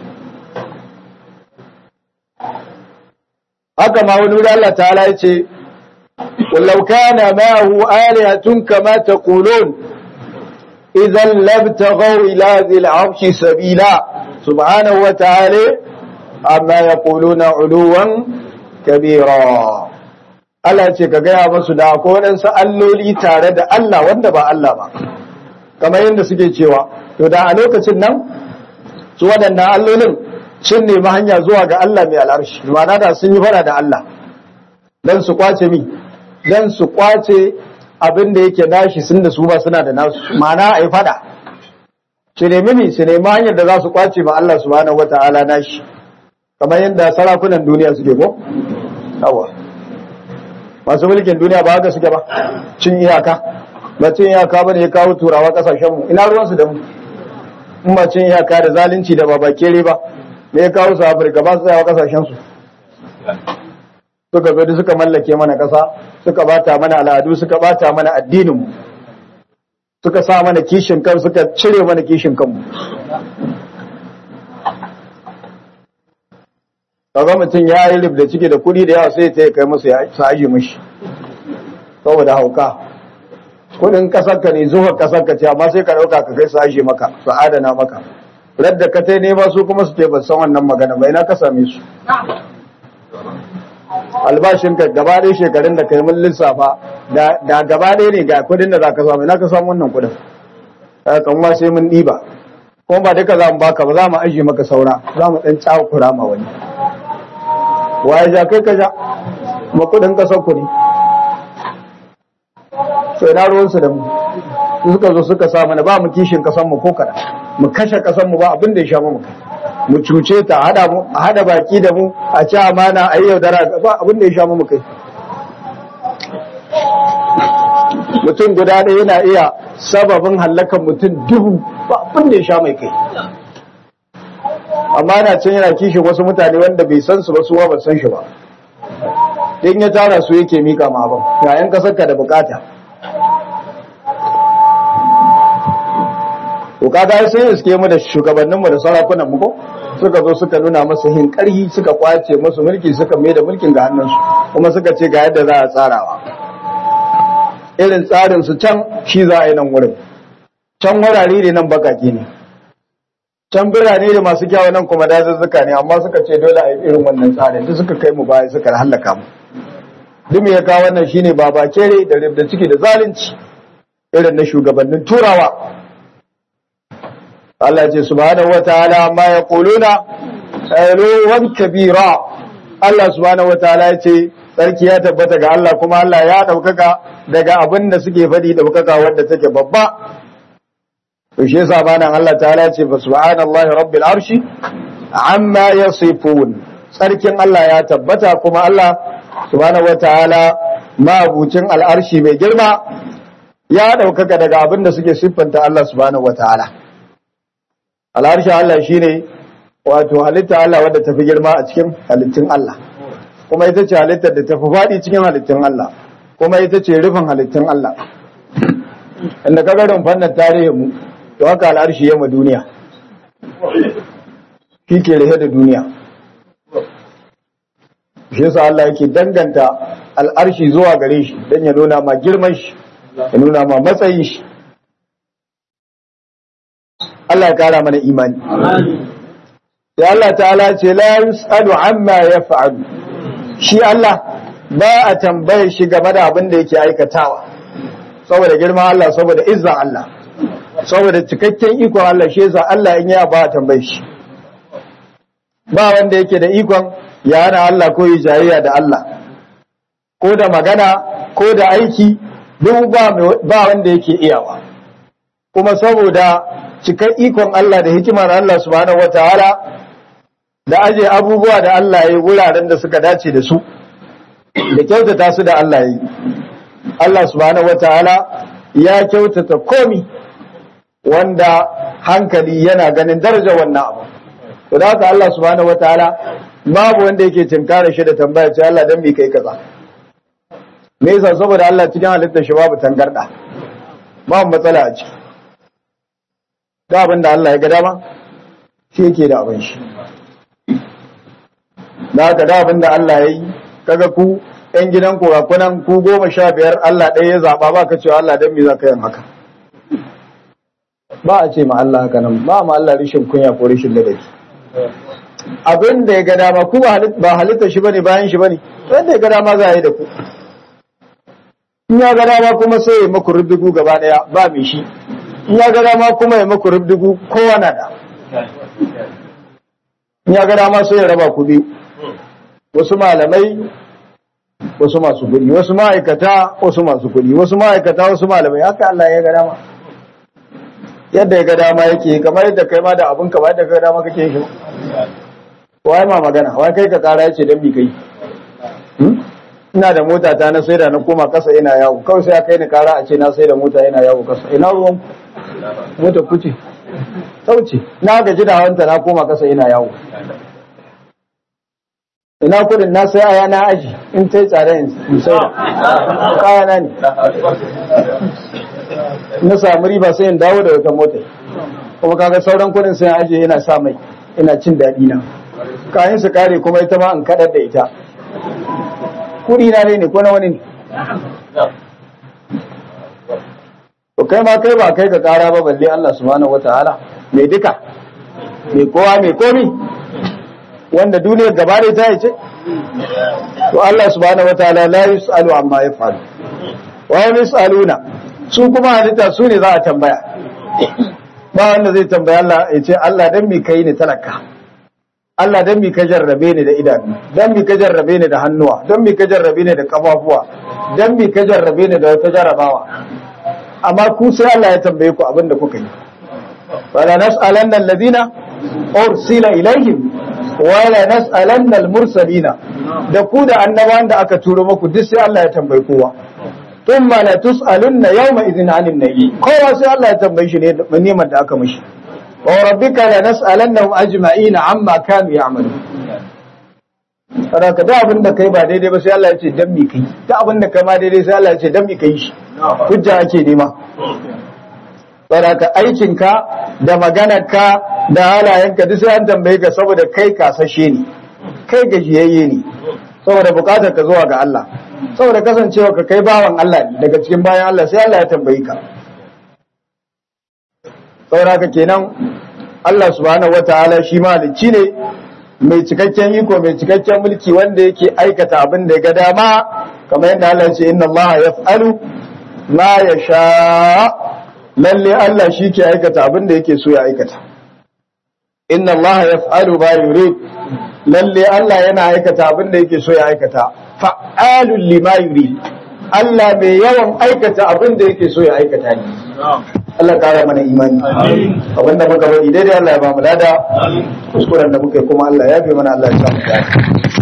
Speaker 1: haka ma wani wuri Allah ta'ala ya ce ولو كان معه آلهة كما تقولون إذا لابتغوا إلى ذي العرش سبيلا سبحانه وتعالى عما يقولون علوا كبيرا Allah ce ka gaya masu da akwai waɗansu alloli tare da Allah wanda ba Allah ba, kamar yadda suke cewa, to da a lokacin nan su waɗannan allolin sun nemi hanya zuwa ga Allah mai al'arshi, ma'ana da sun yi fara da Allah, don su kwace mi, don su kwace abin da yake nashi sun da su ba suna da nasu, ma'ana a yi fada. Su nemi mi, su nemi hanyar da za su kwace ma Allah subhanahu wa ta'ala nashi, kamar yadda sarakunan duniya suke ko? Yawa. masu mulkin duniya ba haka suke ba cin iyaka ba cin iyaka ba ne ya kawo turawa kasashenmu ina ruwansu da mu in ba cin iyaka da zalunci da babakere ba me ya kawo su afirka ba su tsayawa kasashensu suka zo suka mallake mana kasa suka bata mana al'adu suka bata mana addininmu suka sa mana kishin kan suka cire mana kishin kanmu kaga mutum ya yi lif da ciki da kuɗi da yawa sai ta kai masa ya sa aji mashi saboda hauka kuɗin ƙasarka ne zuwa ƙasarka ce amma sai ka ɗauka ka kai su aji maka su adana maka radda ka tai nema su kuma su ce ban san wannan magana ba ina ka same su albashin ka gaba ɗaya shekarun da kai mun lissafa da gaba ɗaya ne ga kuɗin da za ka samu ina ka samu wannan kuɗin kan ma sai mun ɗiba kuma ba duka za mu baka ba za mu ajiye maka saura za mu ɗan cakura ma wani waye ja kai ka ja ma kudin kasar ku ne sai na ruwansu da mu su suka zo suka sa mana ba mu kishin kasan mu ko kada mu kashe kasan mu ba abin da ya sha mu mu cuce ta hada mu a hada baki da mu a ci amana a yi yaudara ba abin da ya sha mu kai mutum guda ɗaya yana iya sababin hallakan mutum dubu ba abin da ya sha mai kai amma yana can yana kishin wasu mutane wanda bai san su ba suwa ba san shi ba in ya tara su yake mika ma abin ga yan kasar ka da bukata to kaga sai iske mu da shugabannin mu da sarakunan mu ko suka zo suka nuna masa hin karhi suka kwace musu mulki suka mai da mulkin ga hannunsu kuma suka ce ga yadda za a tsarawa irin tsarin su can shi za a yi nan wurin can wurare ne nan bakaki ne can birane da masu kyawu nan kuma dazuzzuka ne amma suka ce dole a yi irin wannan tsarin duk suka kai mu baya suka hallaka mu duk me ya kawo wannan shine baba kere da ribda ciki da zalunci irin na shugabannin turawa Allah ce subhanahu wataala ma yaquluna uluwan kabira Allah subhanahu wataala ya ce sarki ya tabbata ga Allah kuma Allah ya daukaka daga abin da suke faɗi daukaka wadda take babba to shi yasa banan Allah ta'ala ce fa subhanallahi rabbil arshi amma yasifun sarkin Allah ya tabbata kuma Allah subhanahu wataala mabucin al'arshi mai girma ya daukaka daga abin da suke siffanta Allah subhanahu wataala al'arshi Allah shine wato halitta Allah wadda tafi girma a cikin halittun Allah kuma ita ce halittar da tafi faɗi cikin halittun Allah kuma ita ce rufin halittun Allah inda ka garin fannin tarihin mu to haka al'arshi yamma duniya shi ke rahe da duniya shi yasa Allah yake danganta al'arshi zuwa gare shi dan ya nuna ma girman shi ya nuna ma matsayin shi Allah ya kara mana imani sai Allah ta'ala ce la yus'alu amma yaf'alu shi Allah ba a tambaye shi game da abin da yake aikatawa saboda girman Allah saboda izzan Allah saboda cikakken ikon Allah shi yasa Allah in ya ba a tambaye shi ba wanda yake da ikon ya hana Allah ko yi jayayya da Allah ko da magana ko da aiki duk ba ba wanda yake iyawa kuma saboda cikar ikon Allah da hikimar Allah subhanahu wataala da aje abubuwa da Allah ya yi wuraren da suka dace da su da kyautata su da Allah ya yi Allah subhanahu wataala ya kyautata komi wanda hankali yana ganin daraja wannan abu to da haka Allah subhanahu wataala babu wanda yake tinkara shi da tambaya ce Allah dan me kai kaza me yasa saboda Allah cikin halittar shi babu tangarda babu matsala a ciki da abin da Allah ya ga dama shi yake da abin shi da haka da abin da Allah ya yi kaga ku ‘yan gidan kurakunan ku goma sha biyar Allah ɗaya ya zaɓa ba ka cewa Allah don me za ka yin haka ba a ce ma Allah haka nan ba ma Allah rishin kunya ko rishin ladabi abin da ya ga dama ku ba halitta shi bane bayan shi bane wanda ya ga dama za a yi da ku in ya ga dama kuma sai ya maku rubdugu gaba ɗaya ba mai shi in ya ga dama kuma ya maku rubdugu kowa na da in ya ga dama sai ya raba ku biyu wasu malamai wasu masu kuɗi wasu ma'aikata wasu masu kuɗi wasu ma'aikata wasu malamai haka Allah ya ga dama yadda ya ga dama yake kamar yadda kai ma da abun ka ba yadda ka ga dama kake shi wai ma magana wai kai ka kara yace dan bi kai ina da mota ta na saida na koma kasa ina yawo kawai sai kai ni kara a ce na saida mota ina yawo kasa ina ruwan mota kuce sauce na gaji da hawanta na koma kasa ina yawo ina kudin na sai aya na aji in ta yi tsada in sai da kaya na ne na samu riba sai in dawo da wata mota kuma kaga sauran kudin sai aji yana sa mai ina cin daɗi na kayan su kare kuma ita ma in kaɗar da ita kudi na ne ko na wani ne to kai ma kai ba kai ka kara ba balle Allah subhanahu wataala mai duka mai kowa mai komi wanda duniyar gaba da ta ce to Allah subhanahu wataala la yusalu amma yafalu wa yusaluna su kuma halitta su ne za a tambaya ba wanda zai tambaya Allah ya ce Allah dan mi kai ni talaka Allah dan mi ka jarrabe ni da idanu dan mi ka jarrabe ni da hannuwa dan mi ka jarrabe ni da kafafuwa dan mi ka jarrabe ni da wata jarrabawa amma ku sai Allah ya tambaye ku abin da kuka yi wala nas'alanna alladhina ursila ilaihim wala nas'alanna almursalina da ku da annabawan da aka turo muku duk sai Allah ya tambaye kowa thumma la tus'alunna yawma idhin 'anil nabi kowa sai Allah ya tambaye shi ne neman da aka mishi wa rabbika la nas'alannahum ajma'ina amma kanu ya'malun Saraka da abin da kai ba daidai ba sai Allah ya ce dan mi kai da abin da kai ma daidai sai Allah ya ce dan mi kai shi hujja ake nema Saraka aikinka da maganarka da halayenka duk sai an tambaye ka saboda kai kasashe ne kai gajiyayye ne saboda bukatar ka zuwa ga Allah saboda kasancewa ka kai bawan Allah ne daga cikin bayan Allah sai Allah ya tambayi ka saboda haka kenan Allah subhanahu wataala shi mahalicci ne mai cikakken iko mai cikakken mulki wanda yake aikata abin da ya ga dama kamar yadda Allah ya ce inna Allah yaf'alu ma yasha lalle Allah shi ke aikata abin da yake so ya aikata inna Allah yaf'alu ma yurid lalle Allah yana aikata abin da yake so ya aikata fa'alul lima yurid Allah mai yawan aikata abin da yake so ya aikata ne Allah kara mana imani abin da muka bari daidai Allah ya ba mu lada kuskuren da muka yi kuma Allah ya bi mana Allah ya sa mu dace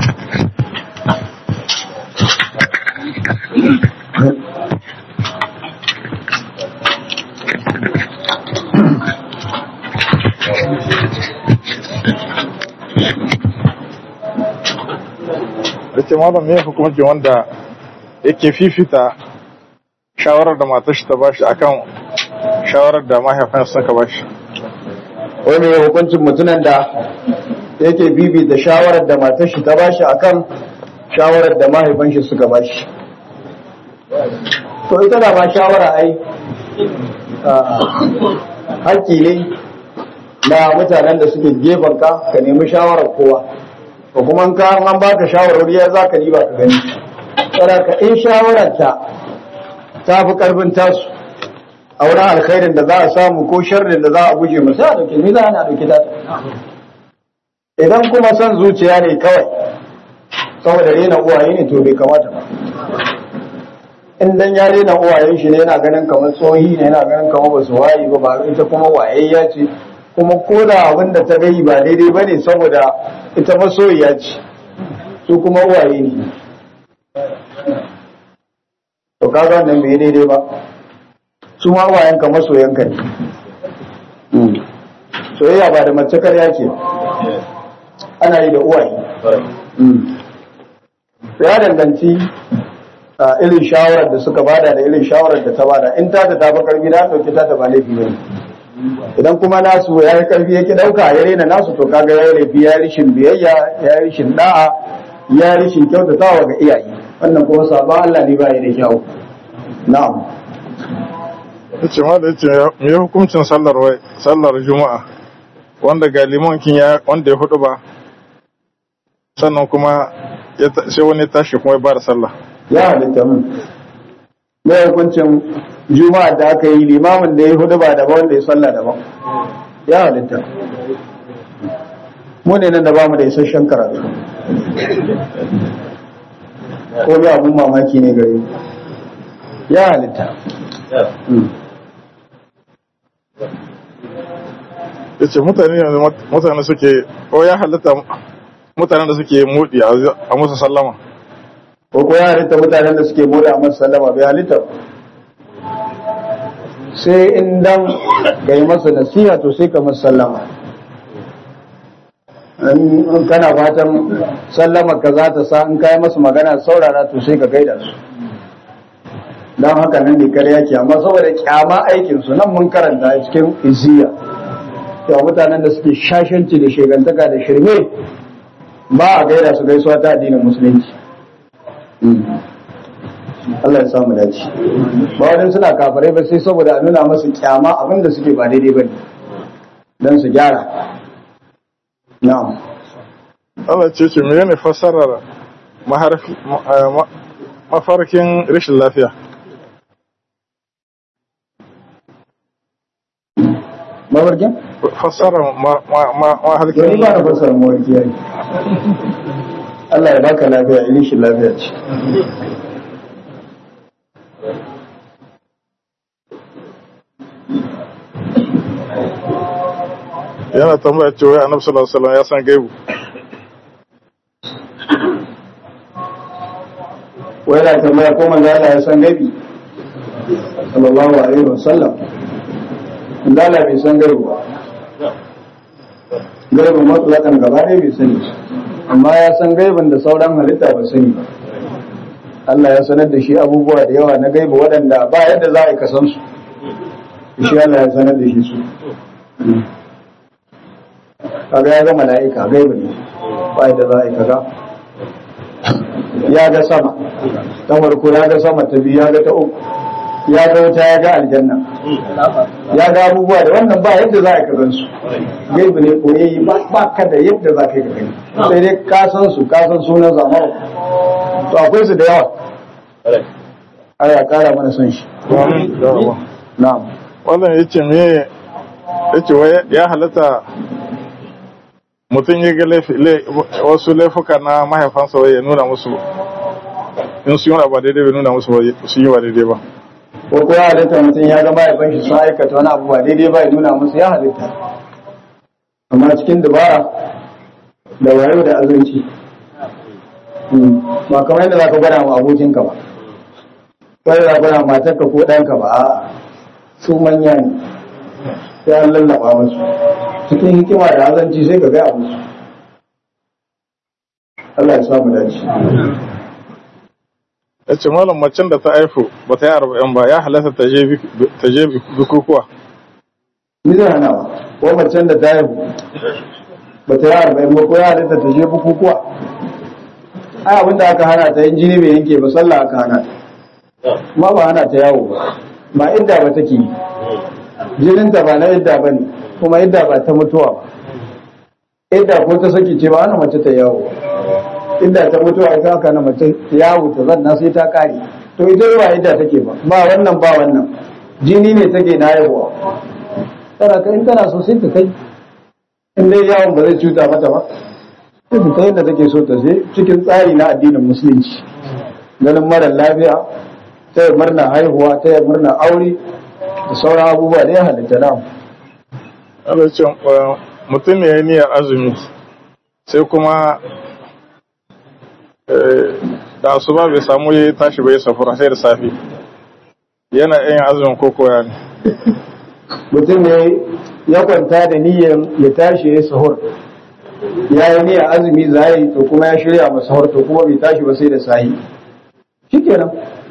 Speaker 2: Rike malam me hukuncin wanda yake fifita shawarar da matar shi ta bashi akan shawarar da mahaifin suka bashi.
Speaker 1: wani hukuncin mutumin da yake bibita shawarar da matar shi ta bashi akan shawarar da mahaifan shi suka ba shi to ita da ba shawara ai haƙƙi ne na mutanen da suke gefen ka ka nemi shawarar kowa ko kuma ka an baka shawarwari ya za ka ba ka gani ka in shawarar ta ta fi karfin tasu a wurin alkhairin da za a samu ko sharrin da za a guje mu sai a dauke ni za a dauke ta idan kuma son zuciya ne kawai saboda rena uwaye ne to bai kamata ba in dan ya rena uwayen shi ne yana ganin kamar tsohi ne yana ganin kamar ba su wayi ba ba ita kuma wayayya ce kuma ko da abin da ta gai ba daidai ba ne saboda ita masoyiya ce su kuma uwaye ne to kaga nan bai daidai ba su ma uwayen ka masoyanka ne soyayya ba da mace karya ce ana yi da uwaye ya danganci irin shawarar da suka bada da irin shawarar da ta bada in ta ta tafi karfi na ɗauki ta ta ba laifi ne idan kuma nasu ya yi karfi yake ɗauka ya rena nasu to kaga ya laifi ya rishin biyayya ya rishin da'a ya rishin kyautatawa ga iyaye wannan kuma sabon Allah ne ba ya da kyau na'am
Speaker 2: yace ma da yace me ya hukuncin sallar wai sallar juma'a wanda ga limankin ya wanda ya hudu ba sannan kuma sai wani tashi kuma ya bada sallah
Speaker 1: ya halitta mun mai hukuncin juma'a da aka yi limamin da ya hudu ba daban wanda ya sallah daban ya halitta mu ne nan da bamu da isasshen karatu ko bi abun mamaki ne gare ya halitta
Speaker 2: ya ce mutane yanzu mutane suke ko ya halitta mutanen da suke mudi a musu sallama
Speaker 1: ko ko ya halitta mutanen da suke mudi a musu sallama bai halitta sai in dan ga yi masa nasiha to sai ka masa sallama in kana fatan sallama ka za ta sa in kai masa magana saurara to sai ka gaida su don haka nan ne karya ke amma saboda kyama aikinsu nan mun karanta a cikin isiya cewa mutanen da suke shashanci da shegantaka da shirme ba a gaida su gaisuwa ta addinin musulunci Allah ya samu dace ba wajen suna kafarai ba sai saboda a nuna masu kyama abin da suke ba daidai ba ne don su gyara na'am
Speaker 2: Allah ce ce menene fassarar mafarkin rashin lafiya
Speaker 1: mafarkin?
Speaker 2: fassarar mafarkin
Speaker 1: Yau ni ba na fassara mafarki yayi. Allah ya baka lafiya, ilin shi lafiya ce.
Speaker 2: yana tambaya cewa ya annabi sallallahu alaihi wasallam ya san gaibu
Speaker 1: Wai na tambaya ko manzo Allah ya san gaibi? Sallallahu alaihi wasallam. Manzo Allah bai san gaibi ba. Gaibin matsalakan gaba ɗaya bai sani. Amma ya san gaibin da sauran halitta ba sani ba. Allah ya sanar da shi abubuwa da yawa na gaibi waɗanda ba yadda za a yi kasan su. Shi Allah ya sanar da shi su. Kaga ya ga mala'ika gaibi ne. Ba yadda za a yi kaga. Ya ga sama. Ta farko ya ga sama ta biyu ya ga ta uku. Ya ga wuta ya ga aljanna. Ya ga abubuwa da wannan ba yadda za a yi kagan su. Gaibi ne koyayyi ba ka da yadda za ka yi ka gani. Sai dai ka san su ka san sunan zamanu. to akwai su da yawa aya kara mana son shi na'am
Speaker 2: wannan ya ce me ya ce wai ya halatta mutum ya ga wasu laifuka na mahaifansa wai ya nuna musu in su yi wani ba daidai bai nuna musu su yi ba daidai ba
Speaker 1: ko ko ya halitta mutum ya ga mahaifan shi sun aikata wani abu ba daidai ba ya nuna musu ya halitta amma cikin dabara da wayo da azanci ba kamar yadda za ka gwada ma abokinka ba wani za ka gwada matarka ko ɗanka ba a su manya ne sai an lallaba musu cikin hikima da azanci sai ka gaya musu Allah ya samu dace
Speaker 2: ya ce malam macen da ta haifu ba ta yi arba'in ba ya halatta ta je bukukuwa
Speaker 1: ni zai hana ba ko macen da ta haihu ba ta yi arba'in ba ko ya halatta ta je bukukuwa ai abinda aka hana ta yin jini bai yanke ba sallah aka hana ta ma ba hana ta yawo ba ba idda ba take yi jininta ba na idda ba ne kuma idda ba ta mutuwa ba idda ko ta saki ce ba ana mace ta yawo idda ta mutuwa ita aka na mace ta yawo ta zanna sai ta kare to ita ba idda take ba ba wannan ba wannan jini ne take na yawa tana ka in tana so sai ta kai in dai yawon ba zai cuta mata ba sai ta kai da take so ta sai cikin tsari na addinin musulunci ganin mara lafiya ta yi murna haihuwa ta yi murna aure da sauran abubuwa da ya halitta na
Speaker 2: Allah ce mutum ne ya niyyar azumi sai kuma da asuba bai samu ya tashi bai safura sai da safe yana yin azumin koko ya ne
Speaker 1: mutum ne ya kwanta da niyyar ya tashi ya sahur ya yi niyyar azumi za yi to kuma ya shirya masa sahur to kuma bai tashi ba sai da sahi shikenan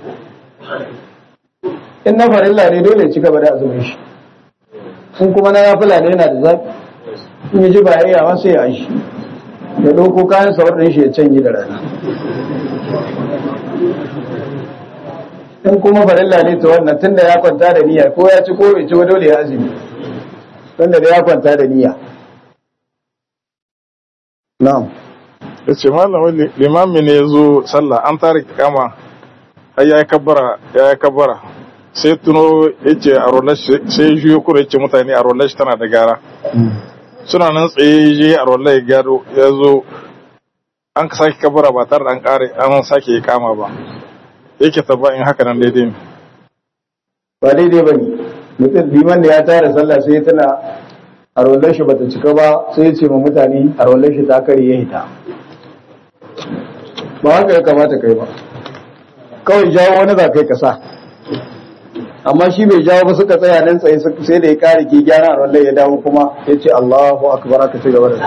Speaker 1: in na farilla ne dole ya ci gaba da azumin shi in kuma na yafila ne yana da zafi in ya ji ba ya yawa sai ya shi ya ɗauko kayan sahur ɗin shi ya canje da rana in kuma farilla ne ta wannan tunda ya kwanta da niyya ko ya ci ko bai ci ba dole ya azumi tunda da ya kwanta da niyya na'am
Speaker 2: ya ce malamin limami ne ya zo sallah an tare kama har ya yi kabbara ya yi kabbara sai tuno ya ce a rollash sai ya juyo kuma ya ce mutane a rollash tana da gara suna nan tsaye je a rollash ya gado ya zo an ka sake kabbara ba tare da an kare an sake ya kama ba yake tabba in haka nan daidai ne
Speaker 1: ba daidai ba ne mutum liman da ya tara sallah sai tana a rollar shi bata cika ba sai ya ce ma mutane a rollar shi ta kare ya hita ba haka ya kamata kai ba kawai jawo wani za kai kasa amma shi bai jawo ba suka tsaya nan tsaye sai da ya kare ki gyara a rollar ya dawo kuma ya ce Allahu akbar aka ci gaba da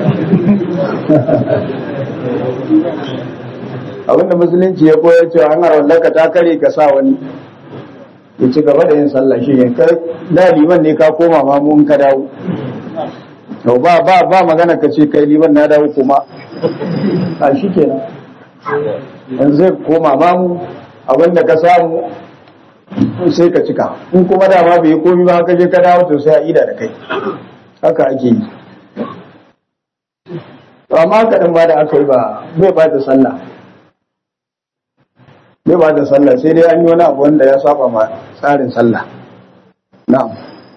Speaker 1: abinda musulunci ya koyar cewa an rollar ka ta kare ka sa wani ya ci gaba da yin sallah shi ne kai da liman ne ka koma ma mun ka dawo to ba ba ba magana ka ce kai liman na dawo kuma a shi kenan yanzu zai koma ma mu abinda ka samu sai ka cika in kuma da ma bai komi ba ka je ka dawo to sai a ida da kai haka ake yi to amma kaɗan ba da aka yi ba bai ba da sallah bai ba da sallah sai dai an yi wani abu wanda ya saba ma tsarin sallah na'am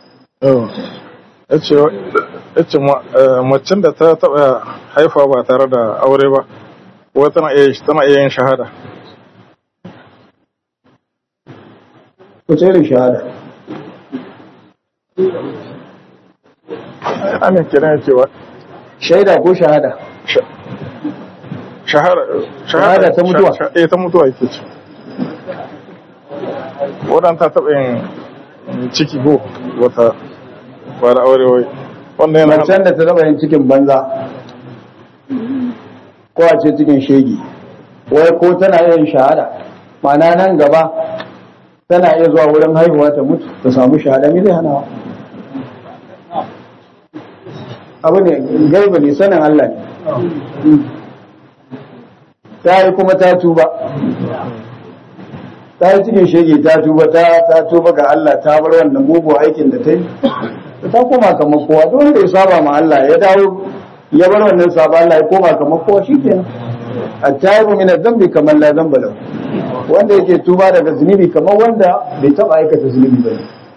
Speaker 2: ya ce macen da ta taɓa haifa ba tare da aure ba ko tana iya yin shahada
Speaker 1: ku ce da shahada
Speaker 2: amin kiran cewa
Speaker 1: shaida ko shahada
Speaker 2: shahada
Speaker 1: ta mutuwa.
Speaker 2: eh ta mutuwa yake ce wadan ta taɓa yin ciki ko wata ba da aure wai wannan yana
Speaker 1: macen da ta taba yin cikin banza ko a ce cikin shegi wai ko tana yin shahada ma'ana nan gaba tana iya zuwa wurin haihuwa ta mutu ta samu shahada me zai hana abu ne gaiba ne sanin Allah ne ta yi kuma ta tuba ta yi cikin shege ta tuba ta ta tuba ga Allah ta bar wannan mugu aikin da ta yi ta koma kamar kowa duk wanda ya saba ma Allah ya dawo ya bar wannan saba Allah ya koma kamar kowa shikenan at-taibu min adh-dhanbi kamar la dhanba lahu wanda yake tuba daga zunubi kamar wanda bai taba aikata zunubi ba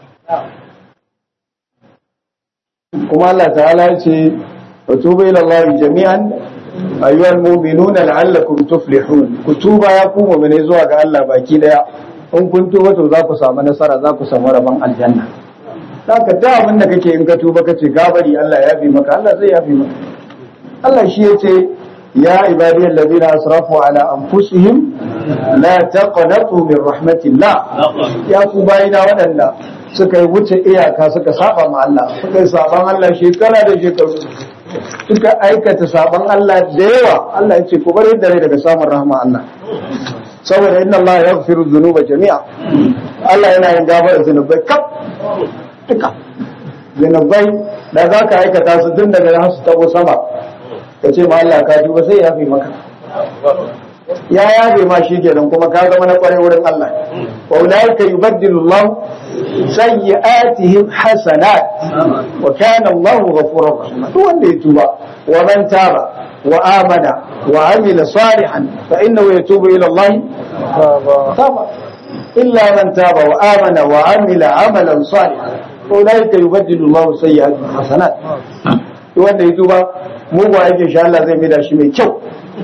Speaker 1: kuma Allah ta'ala ya ce wa tubu ila Allah jami'an ayyuhal mu'minuna la'allakum tuflihun ku tuba ya ku mu'mine zuwa ga Allah baki daya in kun tuba to za ku samu nasara za ku samu rabon aljanna haka da abin da kake in ka tuba kace gabari Allah ya fi maka Allah zai yafi maka Allah shi yace ya ibadiyal ladina asrafu ala anfusihim la taqnatu min rahmatillah ya ku bayina wadanda suka yi wuce iyaka suka saba ma Allah suka yi saban Allah shekara da shekaru suka aikata saban Allah da yawa Allah ya ce ku bari da rai daga samun rahama Allah saboda inna Allah ya gafiru dhunuba jami'a Allah yana yin gafara zunubai kaf duka zunubai da za ka aikata su tun daga nan su tabo sama ka ce ma Allah ka tuba sai ya fi maka ya yabe ma shi kenan kuma ka zama na kwarai wurin Allah wa ulaika yubaddilu Allah sayyi'atihim hasanat wa kana Allah ghafurur rahim duk wanda ya tuba wa man taba wa amana wa amila salihan fa innahu yatubu ila Allah taba illa man taba wa amana wa amila amalan salihan ulaika yubaddilu Allah sayyi'atihim hasanat duk wanda ya tuba mugu aikin shi Allah zai mida shi mai kyau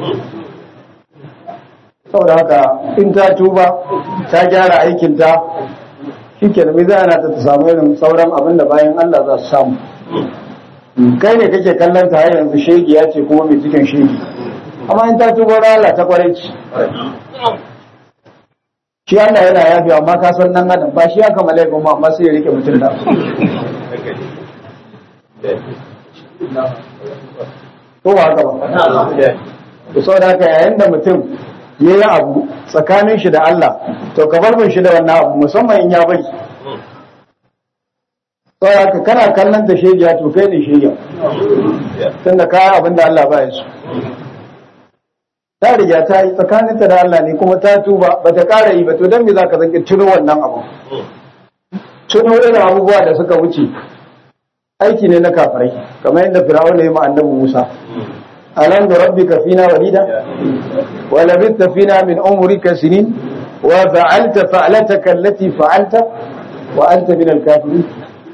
Speaker 1: saboda haka in ta tuba ta gyara aikinta shi ke da zai ana ta samu irin sauran abin da bayan Allah za su samu kai ne kake kallon ta har yanzu shegi ya ce kuma mai cikin shegi amma in ta tuba na Allah ta kwarai ci shi Allah yana yafi amma ka san nan adam ba shi ya kama laifin ma amma sai ya rike mutum da ko ba haka ba to saboda haka yayin da mutum ya yi abu tsakanin shi da Allah to ka bar shi da wannan abu musamman in ya bari saboda haka kana kallon ta shegiya to kai ne shegiya tunda kaya abin da Allah ba ya so ta riga ta yi tsakaninta da Allah ne kuma ta tuba ba ta ƙara yi ba to don me za ka zanki tuno wannan abu tuno irin abubuwa da suka wuce aiki ne na kafirai kamar yadda fir'aun ya yi ma annabi Musa alam da rabbika fina walida wa labithta fina min umrika sinin wa fa'alta fa'lataka allati fa'alta wa anta min al-kafirin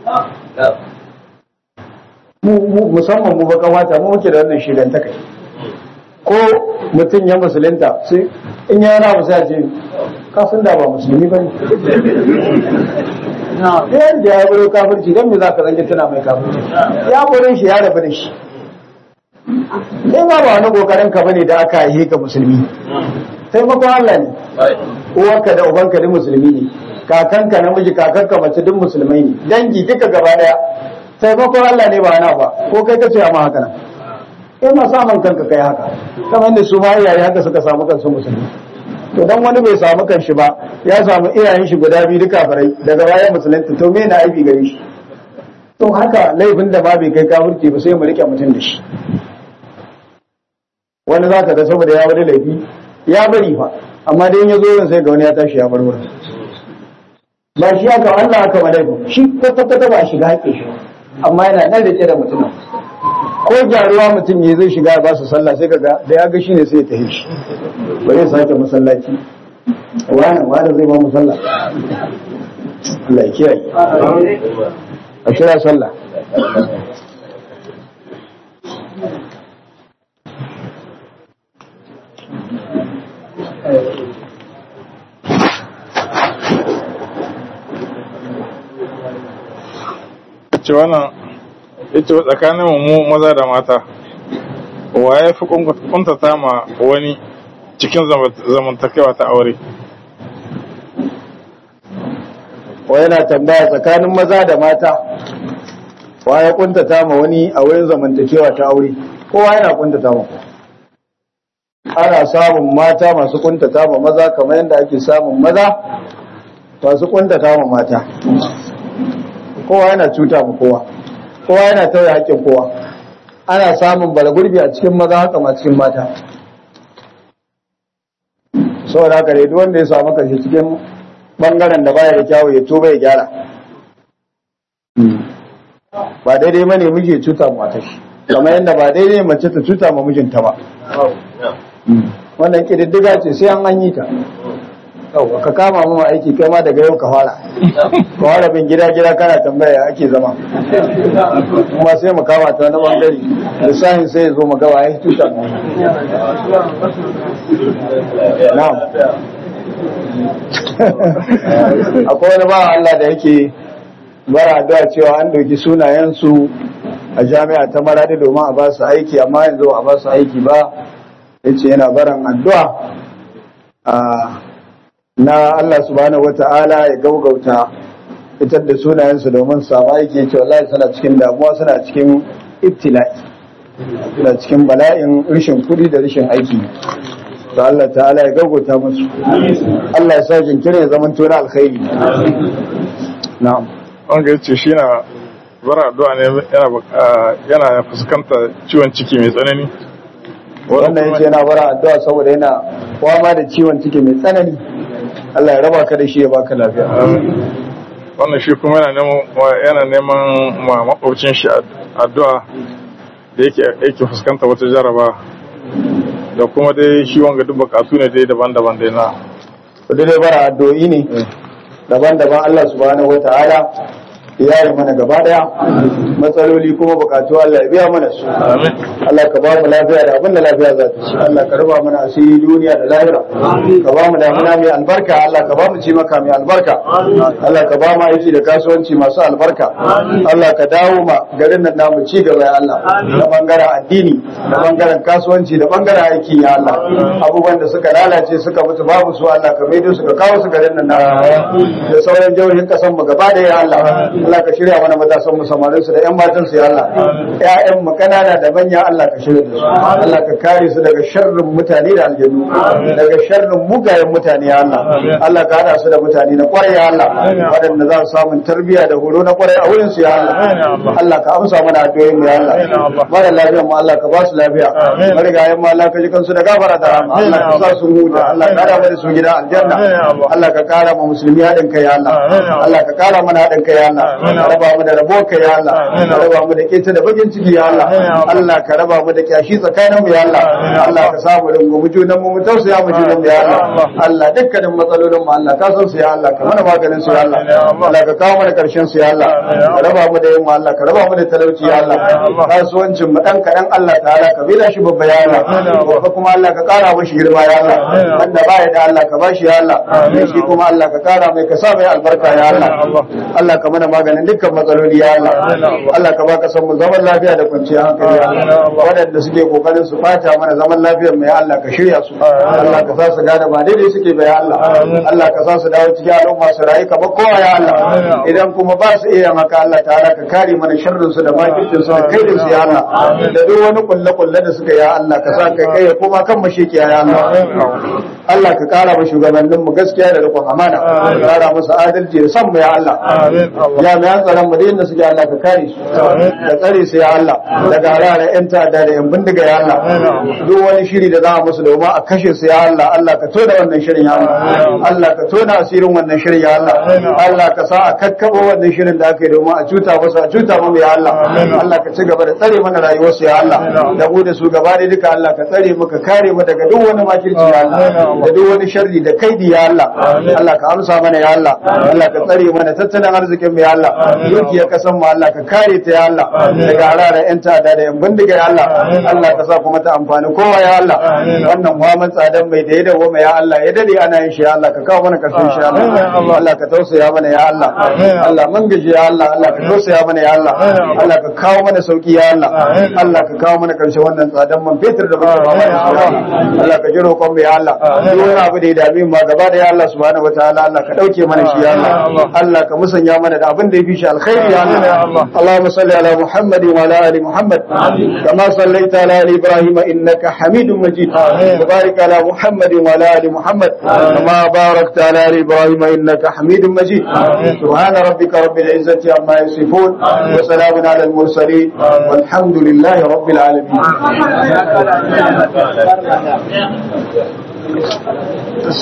Speaker 1: mu musamman mu baka wata mu muke da wannan shigan ta kai ko mutum ya musulunta sai in ya yana musa ce kasan da ba musulmi ba ne yadda ya baro kafirci don me za ka zange tana mai kafirci ya baro shi ya rabu da shi sai ma ba wani kokarin ka bane da aka yi ka musulmi taimakon Allah ne uwarka da ubanka duk musulmi ne kakanka namiji kakanka mace duk musulmai ne dangi duka gaba daya taimakon Allah ne ba na ba ko kai ka ce amma haka nan in ma samun kanka kai haka kamar da su ma iyaye haka suka samu kansu musulmi to dan wani bai samu kanshi ba ya samu iyayen shi guda biyu duka farai daga bayan musulunta to me na aibi gare shi to haka laifin da ma bai kai kafirci ba sai mu rike mutum da shi wani za ka ga saboda ya wani laifi ya bari fa amma dai in ya zo yin sai ga wani ya tashi ya bar wurin ba shi haka Allah haka ma laifin shi kwata-kwata ba a shiga haƙƙin shi amma yana nan rike da mutum ko gyaruwa mutum ne zai shiga ba su sallah sai kaga da ya ga shine sai ya tafi shi ba zai sake masallaci wani wani zai ba mu sallah Allah ya kiyaye a kira sallah
Speaker 2: ce wannan ita tsakanin mu maza da mata wa ya fi kuntata ma wani cikin zamantakewa ta aure
Speaker 1: wa yana tambaya tsakanin maza da mata wa ya kuntata ma wani a wurin zamantakewa ta aure kowa yana kuntata ma ana samun mata masu kuntata ma maza kamar yadda ake samun maza masu kuntata ma mata kowa yana cuta ma kowa kowa yana tauye haƙƙin kowa ana samun balagurbi a cikin maza haka ma cikin mata saboda haka dai duk wanda ya samu kashi cikin bangaren da baya da kyawu ya tuba ya gyara ba daidai bane miji ya cuta ma matar shi kamar yadda ba daidai mace ta cuta ma mijinta ba wannan kididdiga ce sai an an yi ta yau ka kama mu aiki kai ma daga yau ka fara ka fara bin gida gida kana tambaya ake zama kuma sai mu kama ta wani bangare lissahin sai ya zo mu gawa ya tuta na'am akwai wani bawa Allah da yake bara addu'a cewa an doki sunayensu a jami'a ta maradi domin a ba su aiki amma yanzu a ba su aiki ba yace yana baran addu'a na Allah subhanahu wata'ala ya gaugauta fitar da sunayensu domin samu aiki yace wallahi suna cikin damuwa suna cikin ibtila'i suna cikin bala'in rashin kuɗi da rashin aiki to Allah ta'ala ya gaugauta musu Allah ya sa jinkirin ya zama tona alkhairi na'am
Speaker 2: wanga yace shi na bara addu'a ne yana yana fuskantar ciwon ciki mai tsanani
Speaker 1: wannan yace yana bara addu'a saboda yana fama da ciwon ciki mai tsanani Allah ya raba ka da shi ya baka lafiya
Speaker 2: wannan shi kuma yana neman yana neman ma makwabcin shi addu'a da yake yake fuskanta wata jaraba da kuma dai shi wanga duk bukatu ne dai daban-daban dai na
Speaker 1: Kudu dai bara addu'o'i ne daban-daban Allah subhanahu wata'ala ya yi mana gaba daya matsaloli kuma bukatu Allah ya biya mana su
Speaker 2: amin
Speaker 1: Allah ka ba mu lafiya da abin da lafiya za ta ci Allah ka raba mana asiri duniya da lahira ka ba mu damuna mai albarka Allah ka ba mu ci maka mai albarka Allah ka ba mu aiki da kasuwanci masu albarka Allah ka dawo ma garin nan namu ci gaba ya Allah da bangaren addini da bangaren kasuwanci da bangaren aiki ya Allah abubuwan da suka lalace suka mutu babu su Allah ka maido su ka kawo su garin nan namu da sauran jihohin kasan mu gaba da ya Allah Allah ka shirya mana matasan mu samarin su da ƴan matan su ya Allah ƴaƴan mu kanana da manya Allah ka shirya da su Allah ka kare su daga sharrin mutane da aljannu daga sharrin mugayen mutane ya Allah Allah ka hada su da mutane na kwarai ya Allah waɗanda za su samu tarbiyya da horo na kwarai a wurin su ya Allah Allah ka amsa mana addu'o'in mu ya Allah mara lafiya mu Allah ka ba su lafiya marigayen mu Allah ka ji kansu da gafara da rahama Allah ka sa su huta Allah ka hada mu da su gida aljanna Allah ka kara mu musulmi haɗin kai ya Allah Allah ka kara mana haɗin kai ya Allah ka raba mu da rabo kai ya Allah ka raba mu da keta da bakin ciki ya Allah Allah ka raba mu da kyashi tsakanin mu ya Allah Allah ka sa mu rungumi junan mu mu tausaya mu junan mu ya Allah Allah dukkanin matsalolin mu Allah ka san su ya Allah ka mana maganin su ya Allah Allah ka kawo mana karshen su ya Allah ka raba mu da yamma Allah ka raba mu da talauci ya Allah kasuwancin mu dan kadan Allah ta'ala ka bila shi babba ya Allah babba kuma Allah ka kara mashi girma ya Allah wanda baya da Allah ka bashi ya Allah shi kuma Allah ka kara mai ka sa mai albarka ya Allah Allah ka mana maganin dukkan matsaloli ya Allah Allah ka baka san mu zaman lafiya da kwanciyar hankali ya Allah waɗanda suke kokarin su fata mana zaman lafiyar mu ya Allah ka shirya su Allah ka sa su gane ba daidai suke ba ya Allah Allah ka sa su dawo cikin al'umma su rayu kamar kowa ya Allah idan kuma ba su iya maka Allah ta'ala ka kare mana sharrin su da makircin su da kaidin su ya Allah da duk wani kulle kulle da suka ya Allah ka sa kai kai ya koma kan mashikiya ya Allah Allah ka kara ma shugabannin mu gaskiya da rikon amana ka kara musu adalci da san mu ya Allah jami'an tsaron mu da inda suke Allah ka kare su ka tsare su ya Allah daga harare yan ta'adda da yan bindiga ya Allah duk wani shiri da za a musu domin a kashe su ya Allah Allah ka tona wannan shirin ya Allah Allah ka tona asirin wannan shirin ya Allah Allah ka sa a kakkabo wannan shirin da aka yi domin a cuta musu a cuta mu ya Allah Allah ka ci gaba da tsare mana rayuwar su ya Allah da mu da su gaba da duka Allah ka tsare mu ka kare mu daga duk wani makirci ya Allah da duk wani sharri da kaidi ya Allah Allah ka amsa mana ya Allah Allah ka tsare mana tattalin arzikin mu ya Allah dukiyar kasan mu Allah ka kare ta ya Allah daga hararen yan ta'adda da yan bindiga ya Allah Allah ka sa kuma ta amfani kowa ya Allah wannan muhamman tsadan mai da ya dawo mai ya Allah ya dade ana yin shi ya Allah ka kawo mana karshen shi ya Allah Allah ka tausaya mana ya Allah Allah mun gaji ya Allah Allah ka tausaya mana ya Allah Allah ka kawo mana sauki ya Allah Allah ka kawo mana karshen wannan tsadan man fetur da muke ba mana shi ya Allah Allah ka ji roƙon mu ya Allah duk wani abu da ya dame mu gaba da ya Allah subhanahu wataala Allah ka dauke mana shi ya Allah Allah ka musanya mana da abin da ya fi shi alkhairi ya Allah Allahumma salli ala Muhammad wa ala ali Muhammad kama sallaita ala ali Ibrahim innaka Hamidum Majid wa barik ala Muhammad wa ala ali Muhammad kama barakta ala ali Ibrahim innaka Hamidum Majid subhana rabbika rabbil izzati amma yasifun wa salamun ala al mursalin walhamdulillahi rabbil alamin